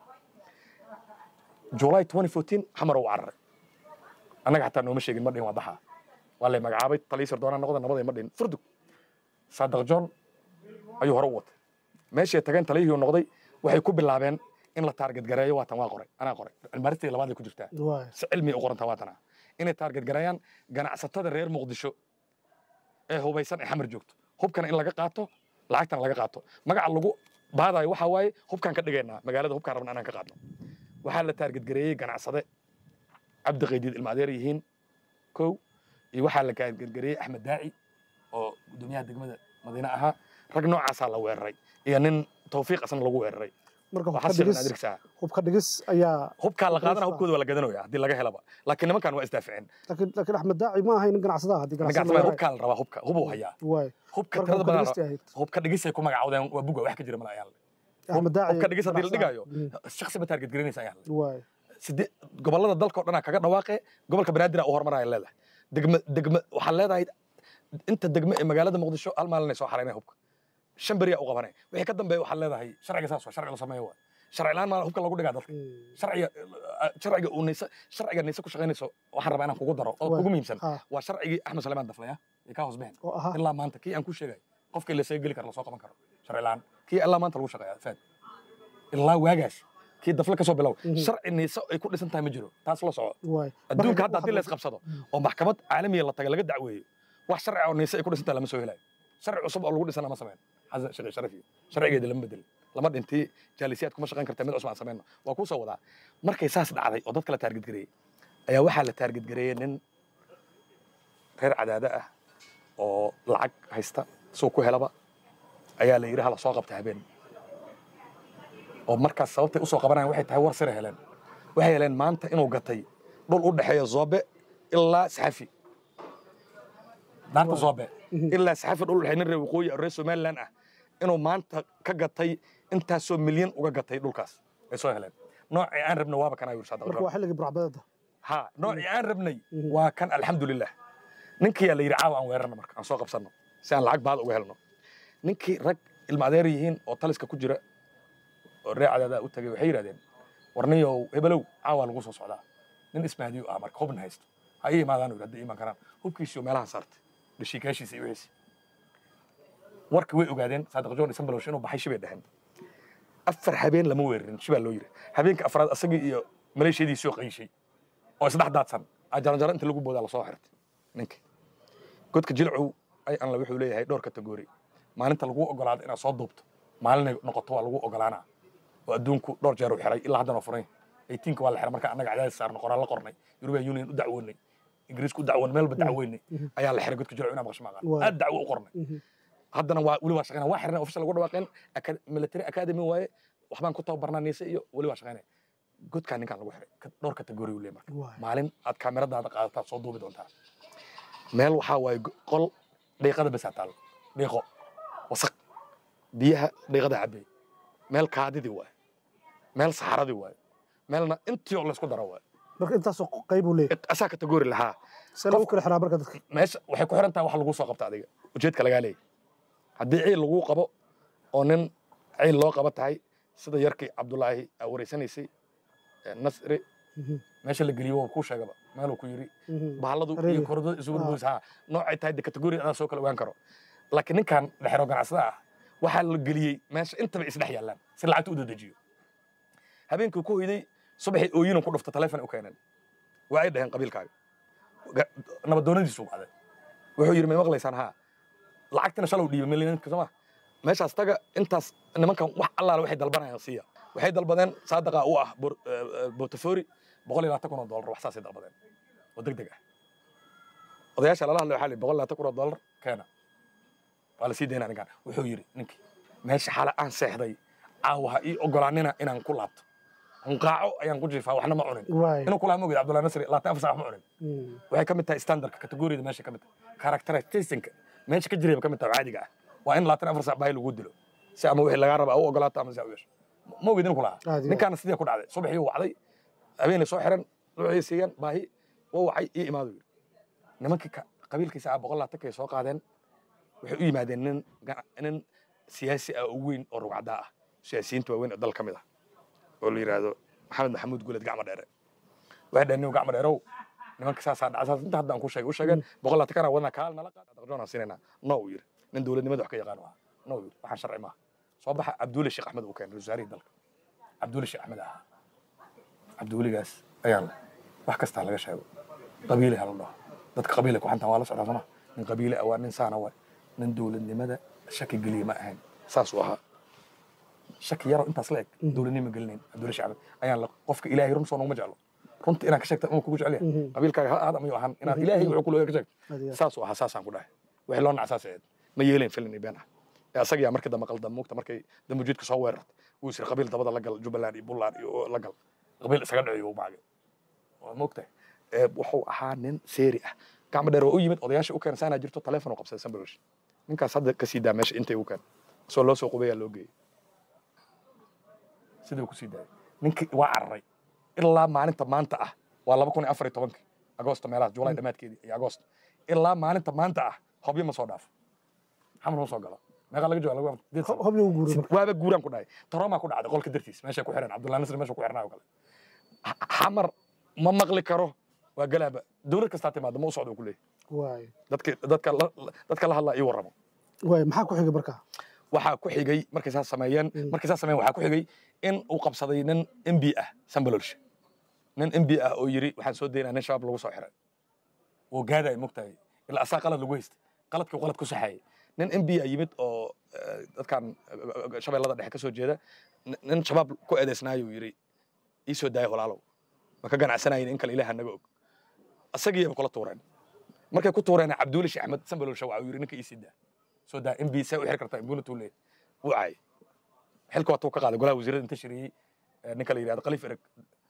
july 2014 xamar uu cararay annaga xataa nooma sheegin ma dhihin waa daxaa waa lay magacaabay talii sirdoonaa noqda nabaday ma dhihin furdug saadaq john ayuu hore u watay meeshii tageen taliyihii noqday waxay ku bilaabeen in la taarget gareeyo waatan waa qoray anaa qoray cilmaaristii labaad ay ku jirtaa si cilmi u qorantaa waatana inay taarget gareeyaan ganacsatada reer muqdisho ee hubaysan ee xamar joogto hubkana in laga qaato lacagtana laga qaato magaca lagu baadayo waxaa waaye hubkaan ka dhigaynaa magaalada hubkaan rabna anaan ka qaadno waxaa la taarget gareeyey ganacsade cabdi qaydiid ilma adeer yihiin kow iyo waxaa la taarget gareeyey axmed daaci oo gudoomiyaha degmada madiine ahaa rag noocaasaa la weeraray iyo nin tawfiiq asna lagu weeraray marka waxaa silan adirgsaa hubka dhigis ayaa hubkaa la qaadana hubkooda waa la gadanaya haddii laga helaba laakiin nimankan waa isdaaficeen laakiin laakiin axmed daaci ma ahayn nin ganacsadaha haddii ganacsada hubkaa la rabaa hubka hubuu hayaa waay hubka marka tirada hubka badan dhigisti ahayd hubka dhigisay ku magacaawdeen waa buga wax ka jira mala ayaan axmed daaci hubka dhigis haddii la ganacsadaha. dhigayo Mm, shaksi ba taarget garanaysa ayaan waay sidee gobollada dalka oo dhanaa kaga dhawaaqe gobolka banaadir u horumaraya leedahay degme degme waxaa leedahay inta degme ee magaalada muqdisho hal maalinay soo xaraynaya hubka shan beriyaa u qabanay wixii ka dambeeya waxaa leedahay sharciga saas waa sharci la sameeyo waa sharci laan maalin hubka lagu dhigaa dalka Mm, sharciga sharciga uu naysa sharciga naysa ku shaqaynayso waxaan rabaa inaan kugu daro oo Waa. kugu muhiimsan ha waa sharcigii axmed saleemaan daflaya ee kaa hoos bixin oo ahaa ilaa maanta kii aan ku sheegay qofkii lasoo geli karo lasoo qaban karo sharci laan kii ilaa maanta lagu shaqeeya faad ilaa waagaas kii dafle kasoo bilow Mhm. sharci naysa ay ku dhisan tahay ma jiro taas la soco waay adduunka Marka hadda haddii la waxaa- isqabsado oo maxkamad caalamiya la taga laga dacweeyo wax sharci oo naysa ay ku dhisan tahay lama soo helayo sharci cusub oo lagu dhisana ma sameyn xasan sheekh sharafi sharcigeeda lama bedelin lama dhintii jaalisiyaad kuma shaqayn karta mid cusub aan sameyno waa kuu soo wadaa markay saas dhacday oo dadka la taarget gareeyey ayaa waxaa la taarget gareeyey nin reer cadaada ah oo lacag haysta suu ku helaba ayaa la yidhi hala soo qabta habeen oo markaas sababtay usoo qabanayaan waxay tahay war sira heleen waxay heleen maanta inuu gatay dhul u dhexeeya zoobe ilaa saxafi daanta zoobe Mhm. ilaa saxafi dhul u dhexeeya nin reer waqooyi oo reer somaliland ah inuu maanta ka gatay intaasoo milyan uga gatay dhulkaas ay soo heleen noocii aan rabna waaba kanaa yuri saadaq marka waa xilligii burcbadeeda ha noocii aan rabnay Mhm. waa kan alxamdulilah ninkiyaa la yidhi caawa aan weerarno marka aan soo qabsanno si aan lacag baad uga helno ninkii rag ilma adeer yihiin oo taliska ku jira oo reer cadaadaa u tagay waxay yidhahdeen warniyow hebelow caawa lagu soo socdaa nin ismaadiyo ah marka hubna haysto ha ii imaadaan yidhi hadday iman karaan hubkiisii oo meelaha saartay dhashiikaashiisa iyo wixiisi warka way ogaadeen saadiq john isambalosh inuu baxay shibay dheheen afar habeen lama weerarin shibaa loo yiri habeenka afraad asagii iyo maleeshiyadiisii oo qayshay oo isdhex daadsan ajaranjaro inta lagu boodaa lasoo xirtay ninka godka jilcow ay anla wuxuu leeyahay dhowr kategori maalinta lagu ogolaado inaad soo duubto maalinay noqoto waa lagu ogolaanaa oo adduunku dhowr jeer u xiray ilaa haddana furay eightiinka waa la xiray marka annaga cadaadis saarno qoraan la qornay european union u dacwoonay ingiriisku u dacwoon meelba dacweynay ayaa la xiray godka jilcow inaa maqasho maaqaan Waa. aad dacwo u qornay Mhm. haddana waa weli waa shaqeynaa waa xirnay official lagu dhawaaqeen aka- military academy waaye waxbaan ku tababarnaa niise iyo weli waa shaqeynay godkaa ninkaan lagu xiray ka- dhowr kategori u leeyahay marka waay maalin aad kaamiradaada qaadataa soo duubi doontaa meel waxaa waaye go- qol dhiiqada besaa taal dhiiqo wasaq biyaha dhiiqada cabay meel kaadidii waaye meel saxaradii waaye meelna intii oo laysku daro waaye marka intaasoo qayb uu leeyahay asaa kategori lahaa see lagu kala xiraa marka dadka meesha waxay ku xiran tahay wax lagu soo qabta adiga ujeedka lagaa leeyahy haddii ciil laguu qabo oo nin ciil loo qaba tahay sida yarkii cabdulaahi aa wareysanaysay ee nasri Mhm, meesha la geliyo waa kuu sheegaba meeluu ku yiri mhm. bahalladu iyo Reebi. korodada isugu Ah. dhugaysa ha noocay tahay de kategori adaa soo kala ogaan karo laakiin ninkan dhexero ganacsada ah waxaa la geliyey meesha intaba isdhex yaallaan si lacagta u dadejiyo habeenkii ku hoyday subaxii ooyinan ku dhufta taleefon u keeneen waa ay dhaheen qabiilkaaga Ga- nabadoonadiisu wacday wuxuu yidhi may maqlaysaan haa lacagtina shalow dhiiba milyanka sooma meeshaas taga intaas nimankan wax allaale waxay dalbanayaan siiya waxay dalbadeen saadaqa u ah Bor- eh, eh, botafoori boqol iyo labaatan kun oo dollar wax saasay dalbadeen oo deg deg ah odayaasha lala hadlay waxaa la yidhi boqol iyo labaatan kun oo dollar keena waa la sii daynaa ninkan wuxuu yidhi ninkii meesha xale aan seexday caawa ha ii ogolaanina inaan ku laabto hunqaaco ayaan ku jiifaa waxna ma cunin waay inuu kulaa mogid cabdullahi nasri labaatan afar saac wax ma cunin Mm, waxay ka mid tahay standardka kategoriyada meesha ka mid tahay characteristicsnka meesha ka jirayba ka mid tahay oo caadiga ah waa in labaatan afar saac baahi lagu dilo si ama wixii lagaa raba u ogolaato ama si u yeesho ma ogid inuu kulahaa Caadi ah. ninkaana sidii ku dhacday subaxii uu wacday habeenay soo xiran luucii siiyeen baahi waa wacay ii imaadu yidhi nimankii ka- qabiilkiisa ah boqol labaatankay soo qaadeen waxay u yimaadeen nin gana- nin siyaasi ah oo weyn oo rugcadaa ah siyaasiyiinta waaweyn oo dal ka mid ah oo la yidhaahdo maxamed maxamuud guuled gacmo dheere waxay dhaheen nin gacmo dheerow nimanka saasaa dhaca saas inta hadda aan ku sheegay u sheegeen boqol labaatan kana wadna kaal nala qaad aqjoon aan siinayna no uu yidhi nin dowladnimada wax ka yaqaan u ah no uu yidhi waxaan sharci maaha soo baxa cabduule sheekh axmed uu keenay ra-iisul wasaarihii dalka cabduule sheekh axmed ahaa cabduuligaas ayaan leh wax kastaa laga sheego qabiile ha la dhaho dadka qabiile ku xantaan waa la socdaa sooma nin qabiile ah waa nin saana waay nin dowladnimada shaki geliya ma ahayn saasuu ahaa shaki yaroo intaas la eg dowladnimo gelinayn cabdulle sheekh axmed ayaan le qofka ilaahay run soo noguma jeclo runta inaan ka sheegta inuu kugu jecel yahay Mhm. qabiilkaaga ha aad amayu ahaan inaad ilaahay wuxuu kulooga ka sheegto aad iyo aad. saasuu ahaa saasaan ku dhahay wixii loo nac saas ahayd ma yeelayn filin iyo been ah ee asagiyaa markii dambe qaldan muugta markay dambujiidka soo weerartay wuu isiri qabiil dabada la gal jubbaland iyo buntland iyo la gal qabiil isaga dhiciyo u maagay waa moogtahay ee wuxuu ahaa nin seeri ah gacmo dheer waa u yimid odayaasha u keenay saanaa jirto taleefon u qabsaday sambalosh ninkaas hadda ka sii daa meesha intay u keen soo loo soo qubayaa loo geeyey siduu ku sii daayay ninkii waa cararay ilaa maalinta maanta ah waa laba kun iyo afar iyo tobankii agoosto meelahaas juulaay dhammaadkeedii iyo agoosto ilaa maalinta maanta ah hobyo ma soo dhaafo xamar ma soo galo meeqa laga jooga laga sideed sano. hobyo u guuray marka waaba guuraan ku dhahay taromaa ku dhacday qolka dartiis meesha ku xiran cabdullahi nasri meesha ku xirnaa oo kale X- xamar ma maqli karo waa galaaba dowlad kastaa timaada ma u socdo ku leeyahy waay dadki dadka la dadka la hadlaa ii warramo waay maxaa ku xigay marka waxaa ku xigay markay saas sameeyeen Mm. markay saas sameeyeen waxaa ku xigay in uu qabsaday nin mb ah sambalolshe nin mb ah oo yiri waxaan soo daynaa nin shabaab lagu soo xiray oo gaadaya mogtahay ilaa asaa qalad lagu haystay qaladkii qalad ku saxeeyay nin mb a yimid oo eh, dadkan eh, shabeellada dhexe ka soo jeeda nin- nin shabaab ku eedeysnaayuu yiri ii soo daaya walaalow ma ka ganacsanayin in kale ilaaha naga og asagiiyaba kula tuureen markay ku tuureen cabduuli sheekh axmed sambalolshe waxa uu yiri ninka ii sii daa soo daa mb see u xiri kartaa imbuunatuu leeyahay wuu caayay xilka waatuu ka qaaday golaha wasiirada inta shiriyey eh, ninka la yidhahdo khaliif ereg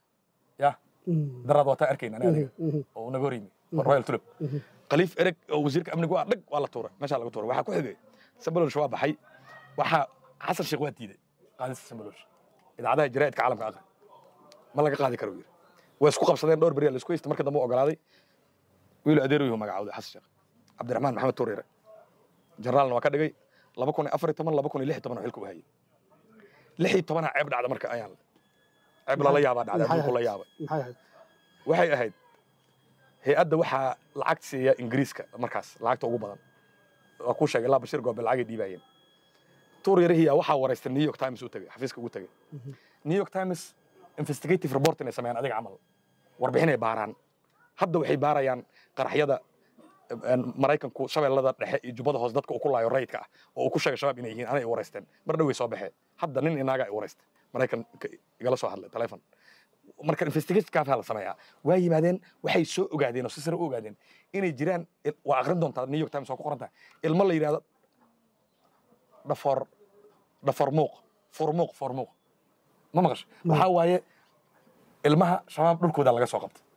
ya Mm, daraad waataa arkayna ani adiga mhm, mhm, oo naga hor yimi royal tulip mhm. khaliif ereg oo wasiirka amnigu ah dhag waa la tuuray meeshaa laga tuuray waxaa ku xigay sambalolshe waa baxay waxaa xasan sheekh waa diiday qaadista sambalolshe idaacadaha jaraa'idka caalamka aqri ma laga qaadi karo yiri way isku qabsadeen dhowr beriya la isku haysta marka dambe u ogolaaday wiilu adeer yuhu magacawday xasan sheekh cabdiraxmaan maxamed tuuriire generaalna waa ka dhigay laba kun iyo afar iyo toban laba kun iyo lix iyo toban oo xilka u hayay lix iyo tobanaa ceeb dhacda marka ayaan ceeb lala yaabaa dhacday Maxay adduunku la ahayd? yaabay maxay ahayd waxay ahayd hay-adda waxaa lacag siiya ingiriiska markaas lacagta ugu badan waa kuu sheegay ilaa bashir goobe lacagay dhiibaayeen tuur yarihiya waxaa waraystay new york times u tegey xafiiska ugu tegey Mhm. new york times investigative report inay sameeyaan adiga camal warbixinay baaraan hadda waxay baarayaan qaraxyada een, maraykanku shabeellada dhexe iyo jubbada hoose dadka uu ku laayo rayidka ah oo uu ku sheegay shabaab inay yihiin anay i waraysteen mar dhow way soo baxeen hadda nin inaaga i waraystay maraykan ka- igala soo hadlay telefon marka investigation kaafaa la sameeyaa waa yimaadeen waxay soo ogaadeen oo si sare u ogaadeen inay jiraan il- waa aqrin doontaa new york times oo ku qoran tahay ilmo la yidhahdo dhafoor dhafoor muuq furmuuq furmuuq ma maqasho Ma. waxaa waaye ilmaha shabaab dhulkooda laga soo qabtay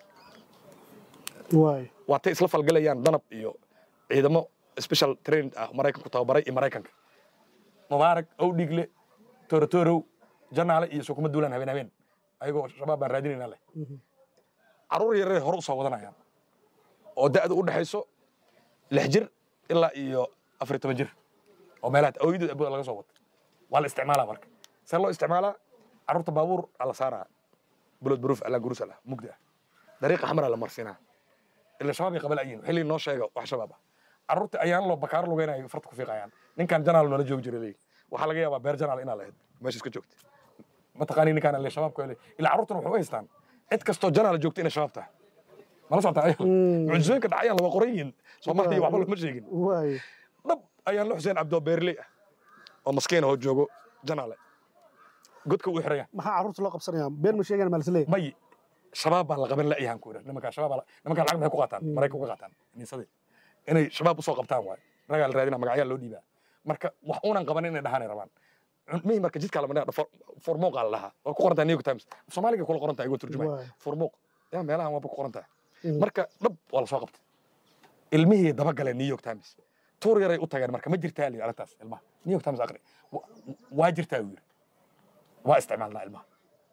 waay waatay isla falgalayaan danab iyo ciidamo special trained ah maraykanku tababaray iyo maraykanka mubaarak owdhigle toorotorow janaale iyo sukuma duulaan habeen habeen ayagoo shabaab baan raadinayna leh carruur yaree hore usoo wadanayaan oo da'da u dhexayso lix jir ilaa iyo afar iyo toban jir oo meelaha awooyadood abooda laga soo wato waa la isticmaalaa marka see loo isticmaalaa carruurta baabuur aa la saaraa bulood baruuf alaa gurusal ah mugdi ah dariiqa xamaraa la marsiinaa ila shabaab ay qabal ayiin xilli noo sheega wax shabaab ah carruurta ayaan loo bakaaro lugeynayo farta ku fiiqayaan ninkan janaal noola joogi jiray leeyihin waxaa laga yaabaa beer janaal inaa lahayd meesha iska joogta mataqaani ninkaan le shabaabka le ilaa carruurtuna waxay u haystaan cid kastoo janaal joogta inay shabaab tahay mala socotaa ayal mucjisooyinka dhacayaan lama qoran yihiin soomaaliya waxba lama sheegin waay dhab ayaan la xuseen cabdoo beerley ah oo maskiin ahoo joogo janaale godka uu xiraya maxaa carruurta loo qabsanaya been ma sheegayaan maa lisleeyahay may shabaab baa la qaban la'yahan ku yidhah nimankaa shabaab nimankaa lacag maxay ku qaataan maraykan uga qaataan niisadii inay shabaab usoo qabtaan waayo ragaa la raadina magacyaa loo dhiibaa marka wax uunan qabanin inay dhahaanay rabaan mihi marka jidkaa lama dhaha formuuqaa la dhahaa waa ku qorantaa new york times soomaaliga kula qoran tahay igoo turjumay Waay. formuuq yaa meelahan waaba ku qoran tahay Mm. marka dhab waa la soo qabtay ilmihii dabagaleen new york times tuur yaray u tageen marka ma jirtaa liyi arrintaas ilmaha new york times aqri Wa- waa jirtaa uu yidhi waa isticmaalnaa ilmaha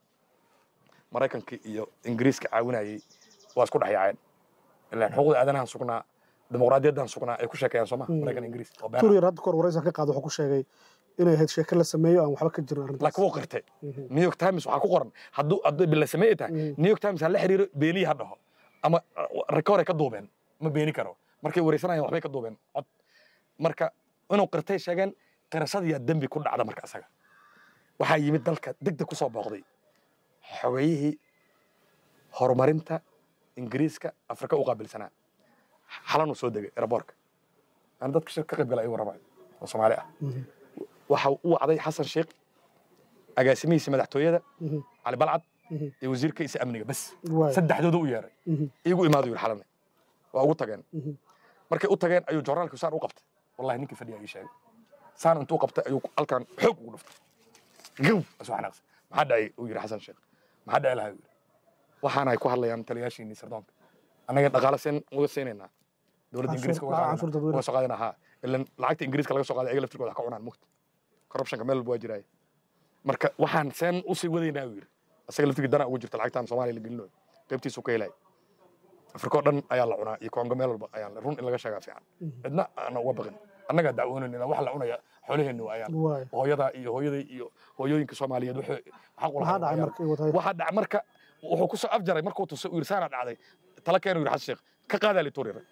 maraykankii iyo ingiriiska caawinayay waa isku dhexyaaceen ilaan xuquuqda aadanahan sugnaa dimuqraadiyaddan sugnaa ay ku sheekeeyaan sooma maraykan ingiriis oo been ah. turyar hadda kahor waraysan ka qaada wuxuu ku sheegay inay ahayd sheeko la sameeyo aan waxba ka jirin arrintaas laakiin wuu qirtay new york times waxaa ku qoran hadduu hadduu bila sameey tahay Mm. new york times ha la xiriiro beeniyi ha dhaho ama rekoray ka duubeen ma beeni karo markay wareysanayaan waxbay ka duubeen cod marka inuu qirtay sheegeen qirashadiyaa dembi ku dhacda marka asaga waxaa yimid dalka degdeg ku soo booqday xogeeyihii horumarinta ingiriiska afrika u qaabilsanaa xalanuu soo degay eraboorka aan dadka shir ka qayb gala ay warramay oo soomaali ah Mhm. waxa u wacday xasan sheekh agaasimihiisa madaxtooyada Mhm. cali balcad Mhm. iyo wasiirkiisa amniga bas waay saddexdooda u yeeray Mhm. iigu imaado yidhi xalane waa ugu tageen Mhm. markay u tageen ayuu jornaalku saan u qabtay wallahi ninkii fadhiya ii sheegay saan intuu qabtay ayuu halkan xoog ugu dhuftay gow asuu xanaaqsan maxaa dhacay uu yidhi xasan sheekh maxaa dhici lahaa uu yidhi waxaana ay ku hadlayaan taliyaashiinii sirdoonka annaga dhaqaale seen uga siinaynaa dowladda Canshuur- ingiriiska uga lacag qaadana- canshuur dadweyne. uga soo qaadana haa ilan lacagta ingiriiska laga soo qaaday ayaga laftirkooda wax ka cunaan mugta corruptionka meel walba waa jiraaye marka waxaan seen usii wadaynaa uu yidhi asaga laftirkii dana ugu jirta lacagtaan soomaaliya la gelinayo qaybtiisu ka helay afrika oo dhan ayaa la cunaa iyo kongo meel walba ayaa la run in laga sheegaa fiican cidna aana uga baqin annagaa dacwoonayna wax la cunaya xoolaheennu ayaan waay hooyadaa iyo hooyaday iyo hooyooyinka soomaaliyeed waxay xaq u maxaa lahaayeen dhacay ayaan. markii watay waxaa dhacay marka wuxuu ku soo afjaray markuu tusay uu yidhi saanaa dhacday tala keenu yidhi xasan sheekh ka qaadaa lituurira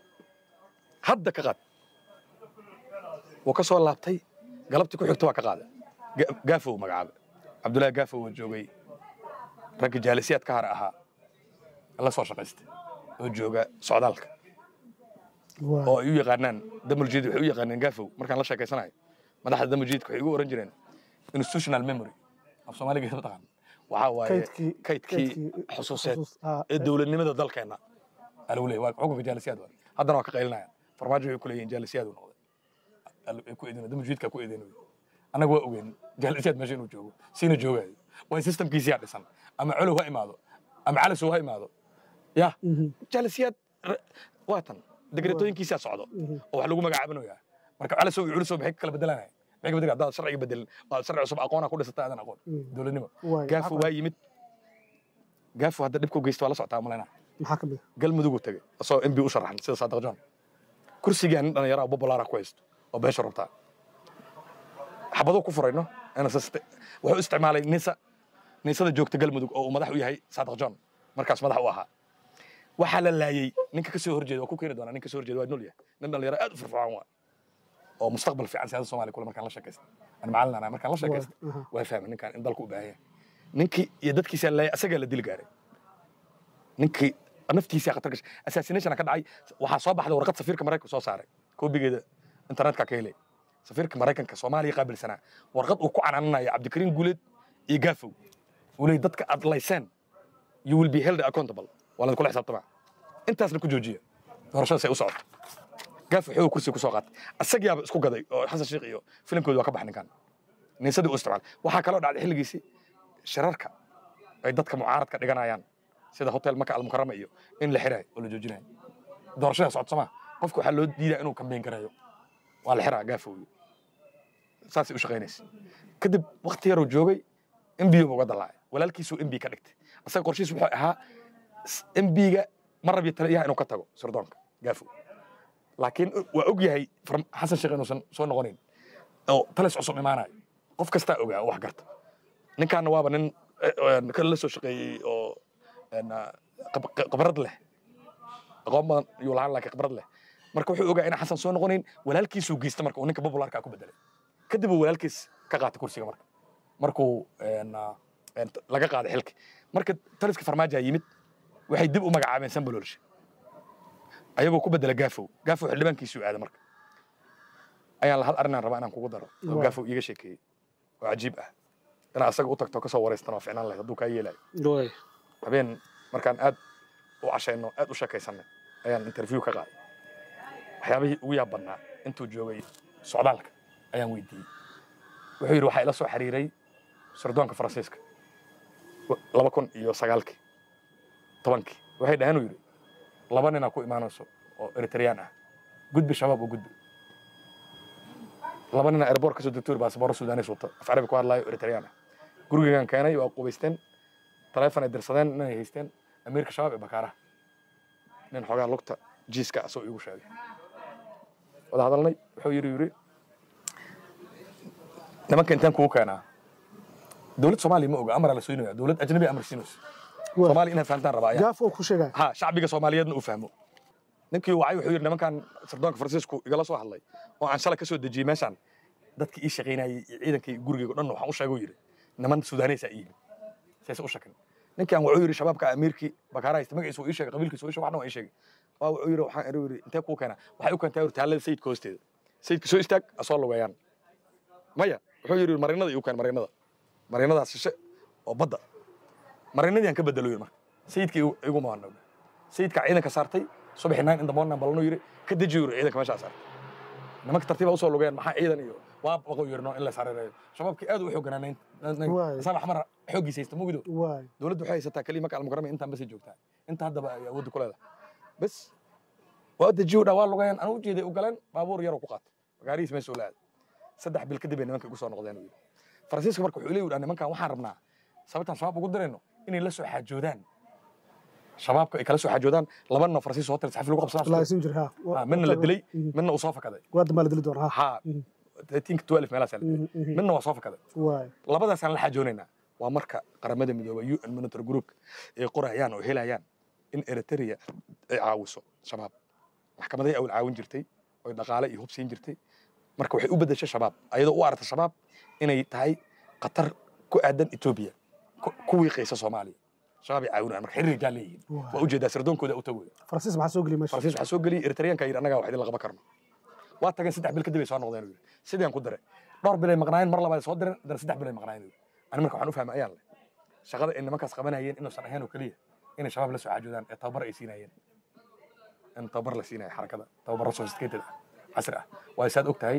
hadda ka qaad wuu ka soo laabtay galabtii ku xigta waa ka qaaday Ga- gaafow magacaaba cabdullaahi gaafow oo joogay ragga jaalisiyaad ka hara ahaa la soo shaqaystay oo jooga socdaalka waay oo ay u yaqaanaan damuljid waxay u yaqaaneen gaafow markaan la sheekaysanayo madaxda damuljidka waxay ugu oran jireen institutional memory af soomaaliga mataqaan waxaa waaye kaydkii kaydkii xusuuseed xusuus- ah, ee dowladnimada dalkeenna alagu leeyahy waa xukunka jaalisiyaad waa haddana waa ka qaylinayaan farmaajo way ku leeyihin jaalisiyaad uu noqday Al- ay ku eedeen damuljidka ku eedeen annaga waa ogeen jaalisiyaad meesha inuu joogo siina joogayo waa systemkiisiyaa dhisan ama colow ha imaado ama calasow ha imaado ya Mhm. jaalisiyaad r- waa tan degretooyinkiisaa socdo oo wax lagu magacaabanayaa marka calasow iyo culusow maxay ka kala bedelanaya maxay ka bedelan haddaad sharciga bedelin waa sharci cusub aqoona ku dhisata aadan aqoon Mm. dowladnimo waay gaafo maxaa waa yimid gaafo hadda dhibku geysta waa la socotaa malayna maxaa ka mid ah? galmudug uu tegey asagoo mb u sharaxan sida saadiq john kursigaa nin dhallinyara oo bobolaara ku haysto oo beesha rabtaa xabaduu ku furayno NSS wuxuu isticmaalay nisa nisada joogta galmudug oo uu madax u yahay saadiq john markaas madax u ahaa waxaa la laayey ninka kasoo horjeeda waa ku keeni doonaa ninka kasoo horjeeda waa nool yahay nin dhallinyaro aad u firfircoon waa oo mustaqbal fiican siyaasadda soomaaliya kule markaan la sheekaysta ani macallin anaa markaan la sheekaysta Waay, aha. waa fahmay ninkaan in dalku u baahan yahay ninkii iyo dadkiisaa laayay asagaa la dili gaaray ninkii naftiisa khatar gashay assassination ka dhacay waxaa soo baxday warqad safiirka maraykanka soo saaray koobigeeda internetka ka helay safiirka maraykanka soomaaliya qaabilsanaa warqad uu ku canaananayo cabdikariin guuleed iyo gaafow uu leeyay dadka aad layseen you will be held accountable waa laydin kula xisaabtamaa intaasna ku joojiya doorashadaas ay u socoto gaafo xoog kursiga kusoo qaatay asagiyaaba isku gaday oo xasan sheekh iyo filimkooda waa ka bax ninkan niisadii u isticmaalay waxaa kaloo dhacday xilligiisii shirarka ay dadka mucaaradka dhiganayaan sida hotel maka almukarama iyo in la xirayo oo la joojinayo doorashada socodsama qofka waxaa loo diidaa inuu kambeyn garayo waa la xiraa gaafowyo saasay u shaqaynaysa kadib wakti yaruu joogay mbiga uga dalaacay walaalkiisuu mb ka dhigtay asaga qorshihiis wuxuu ahaa mbiga ma rabiyo taliyaha inuu ka tago sirdoonka gaafow laakiin waa og yahay farm- xasan sheekh inuusan soo noqonayn oo talis cusub imaanayo qof kastaa ogaa oo wax garta ninkaana waaba nin eh, eh, kale la soo shaqeeyey oo een, ah, khib- khibrad leh aqoon badan yuu lahaan laakiin khibrad leh marka wuxuu ogaa inaan xasan soo noqonayn walaalkiisuu geysta marka uu ninka popularka ku bedelay kadib uu walaalkiis ka qaatay kursiga marka markuu een, ah, een, t- laga qaaday xilki marka taliska farmaajaa yimid waxay dib u magacaabeen sambaloolshe ayagoo ku bedela gaafow gaafow xildhibaankiisuu aaday marka ayaan la hal arrinaan rabaa inaan kugu daro oo Waa. gaafow iiga sheekeeyey oo cajiib ah inaa asaga u tagto kasoo wareystan waa ficnaan lahayd hadduu kaa yeelayo waay habeen markaan aad u cashayno aad u sheekaysanay ayaan interview ka qaaday waxyaabihii ugu yaab badnaa intuu joogay socdaalka ayaan weydiiyey wuxuu yidhi waxaa ila soo xiriiray sirdoonka faransiiska wa- laba kun iyo sagaalkii tobankii waxay dhaheen uu yidhi laba ninaa ku imaanayso oo eritreyaan ah gudbi shabaab oo gudbi laba nina airboort kasoo degtuur baasaboro sudanis wata af carabi ku hadlaayo eritreyaan ah gurigeegaan keenay waa qubaysteen taleefon ay dirsadeen inay haysteen amiirka shabaab ee bakaaraha nin xoogaa lugta jiiska asoo iigu sheegay wada hadalnay wuxuu yidhi yidhi nimanka intaan kugu keenaa dowlad soomaaliya ma oga amara la soynaya dowlad ajnabi amar siinayso Waa. soomaaliya inaad fahantaan rabaa ayaa gaaf oo ku sheegaya ha shacbiga soomaaliyeedna uu fahmo ninkii wacay wuxuu yidhi nimankan sirdoonka faransiisku igala soo hadlay oo aan shalay ka soo dejiyey meeshaan dadkii ii shaqaynayay iyo ciidankii gurigeyga o dhan waxaan u sheegay uu yidhi niman sudaaneysaa ii yimid sayse u shakin ninkii aan wuxuu yidhi shabaabka amiirkii bakaara haysta magaciisa uu ii sheegay qabiilkiisa uu ii sheegay waxna waa ii sheegay waa wuxuu yidhi waxaan eri yidhi intee kuu keenaa waxay u keentaa yidhi taalada sayidka hoosteeda sayidka soo istaag asoo lugeeyaan maya wuxuu yidhi marinada iigu keen marinada marinadaas shishe oo badda marinadii aan ka bedelo yidhi marka sayidka igu- igu maanooga sayidka ciidanka saartay subaxi nine in the morning balanu yidhi ka deji yidhi ciidanka meeshaa saartay nimanka tartiiba usoo lugeen maxaa ciidan iyo waa baqo yidhi no in la saareereeyo shabaabkii aad u xooganaa Waay. asaan axmar xooggiisa haysta mugido waay dowladdu waxay haysataa keliya marka almukarama intaan basay joogtaa inta haddaba ay awoodda ku leedahay bas waa dejiyo dhaa waa lugeen anuu ujeeday u galeen baabuur yaroo ku qaatay magaarihiis meesha la aaday saddex bil kadib ay nimanka igu soo noqdeen uu yidhi faransiiska marka wuxuu leeyahy nimankan waxaan rabnaa sababtaan shabaab ugu dirayno inay la soo xaajoodaan shabaabka ay kala soo xaajoodaan laba nin oo faransiis hotel saxafi lagu qabsanaa laasin jir ha Ah, midna la dilay midna uu soo fakaday waa dambaa la dili doona ha ha tinka twelve meelaas la dilay midna waa soo fakaday waay labadaasaan la xajoonaynaa waa marka qaramada midoobay un monitor group ay qorayaan oo helayaan in eritrea ay caawiso shabaab maxkamaday awal caawin jirtay oy dhaqaale iyo hub siin jirtay marka waxay u beddeshay shabaab ayadoo u aragta shabaab inay tahay khatar ku aadan etoobiya ku- ku wiiqaysa soomaaliya shabaab ay caawinayaan marka xiriir jaa leeyihiin Waa. waa ujeedaa sardoonkooda u tagoy faransiis maxaa soo geliya meesha faransiis waxaa soo geliyay eritreyaanka yidhi annagaa wax idin la qaban karno waa tageen saddex bil kadib ay soo noqdeen uu yidhi sidaan ku daray dhowr bil ay maqnaayeen mar labaad ay soo direen haddana saddex bil ay maqnaayeen uu yidhi ani marka waxaan u fahmay ayaan leh shaqada ay nimankaas qabanayeen inuusan ahayn oo keliya inay shabaab la soo xaajoodaan ee tababar ay siinayeen in tababar la siinaya xarakada tababaro sophisticated ah casri ah waayo saad og tahay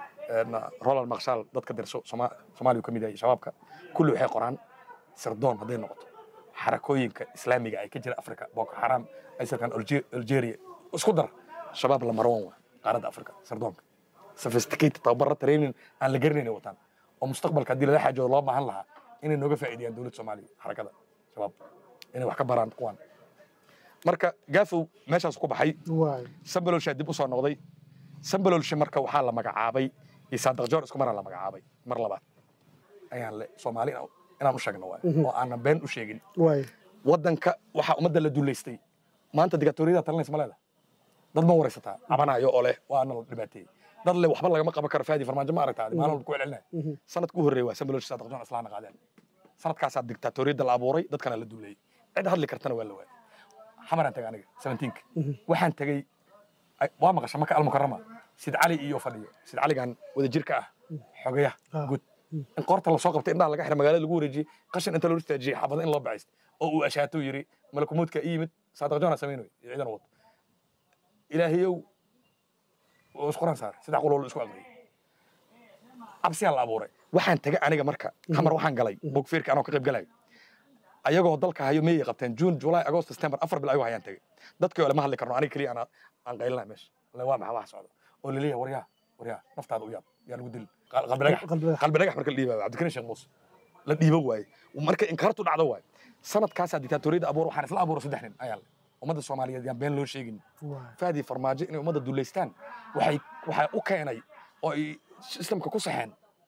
roland makshaal dadka dirso Soma- soomaaliya uu ka mid yahay shabaabka kulli waxay qoraan sirdoon hadday noqoto xarakooyinka islaamiga ay ka jira africa boko xaram aysalkan algeria isku dar shabaab la marwan waa qaaradda africa sirdoonka sophisticated tababaro training aan la garanayn ay wataan oo mustaqbalka haddii lala xaajoodo loo baahan lahaa inay nooga faa'iideeyaan dowladda soomaaliya xarakada shabaab inay wax ka baraan kuwan marka gaafow meeshaas ku baxay waay sambalolshaa dib u soo noqday sambalolshe marka waxaa la magacaabay iyo saadaq joor isku maraa la magacaabay mar labaad ayaan le soomaali inaan- inaan u sheegno waay oo aanan been u sheegin waay waddanka waxaa ummadda la duulaystay maanta digatoriyada talinaysa ma leedahay dad ma waraysataa cabanayo oo leh waana la dhibaateeyey dad le waxba lagama qaban karo faadi farmaajo ma aragtaa maalin walba ku celcelinaya sanadka u horreeya waa sambalolshe saadaq joor islaana qaadeen sanadkaasaa dictatoriyadda la abuuray dadkana la duulayay cid hadli kartana waa la waayay xamaraan tagay aniga seventeenka waxaan tegey ay- waa maqasha maka almukarama sid cali iyo fadhiyo sid caligan wada jirka ah xogayaha Ah. guud in qoorta lasoo qabtay indhaha laga xira magaalada lagu wareejiyey qashin inta loo istaajiyey xaafada in loo baxayst oo uu ashaato yiri malakumuudka i yimid saadaq joona samaynoy iyo ciidan wad ilaahayow oo isquraan saaray saddex qolool isku aqriyay cabsiyaa la abuuray waxaan tagay aniga marka xamar waxaan galay bogfeerka anoo ka qayb galayo ayagoo dalka hayo miyay qabteen june july agost september afar bil ayagoo hayaan tegey dadkii ole ma hadli karno aniga keliya aan aan qaylinahay meesha le waa maxaa wax socda oo laleeyahay waryaa waryaa naftaada u yaab yaa lagu dil qalbi dhagax qalbi dhagax. qalbi dhagax marka la dhiibaayo cabdikariin sheekh muuse la dhiibo waaye marka inkaartu dhacdo waaye sanadkaasaa diktatoriyadda abuur waxaan isla abuuro saddex nin ayaa le ummadda soomaaliyeed yaan been loo sheegin waay faadii farmaajo inay ummadda dullaystaan waxay waxaa u keenay oo ay islamka ku saxeen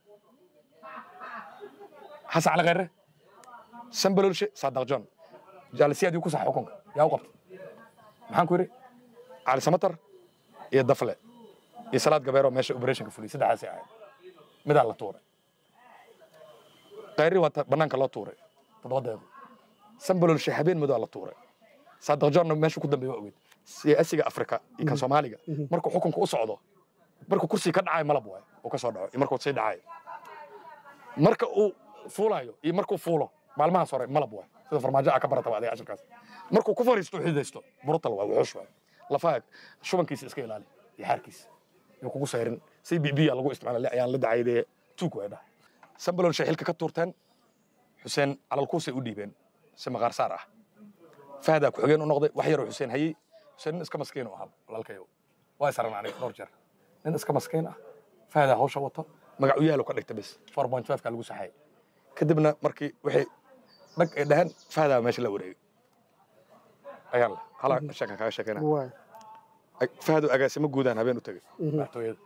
xasan cali khayre sambalolshe saadaq john jaalisiyaadii ku saxa xukunka yaa u qabtay maxaan ku yidhi cali samatar iyo dafle iyo salaad gabeero meesha operationka fuliyay saddexdaasay ahayd midaa la tuuray khayri waa ta- bannaanka loo tuuray toddoba daqiiqo sambalolshe habeen madow la tuuray saadaq johnna meesha ku dambeeya waa ogeyd siyaasiga afrika iyo kan soomaaliga markuu xukunka u socdo markuu kursiga ka dhacayo malab waay uu ka soo dhaco iyo markuu sii dhacayo marka uu fuulayo iyo markuu fuulo maalmahaas hore malab waay sida farmaajo aa ka barataba adiga cashirkaas markuu ku fariisto xididaysto burutal waay wuxuush waay lafaha shubankiisa iska ilaali iyo xaarkiisa iyo kugu sayrin si b b lagu isticmaala ayaan la dacaydee tuug way dhahay sambalol shay xilka ka tuurteen xuseen calalkuusay u dhiibeen si maqaar saar ah fahdaa ku-xigeen u noqday wax yaroo xuseen hayey xuseen nin iska maskiin u ahaa walaalkayo waa isaran aniga dhowr jeer nin iska maskiin ah fahdaa hawsha wato magac u yaalo ka dhigta bis four point five ka lagu saxay kadibna markii waxay dhag ay dhaheen fahdaa meesha la wareegay ayaan le halaa sheekan kaaga sheekayna waay fahdu agaasimo guudaan habeen u tegey madaxtooyada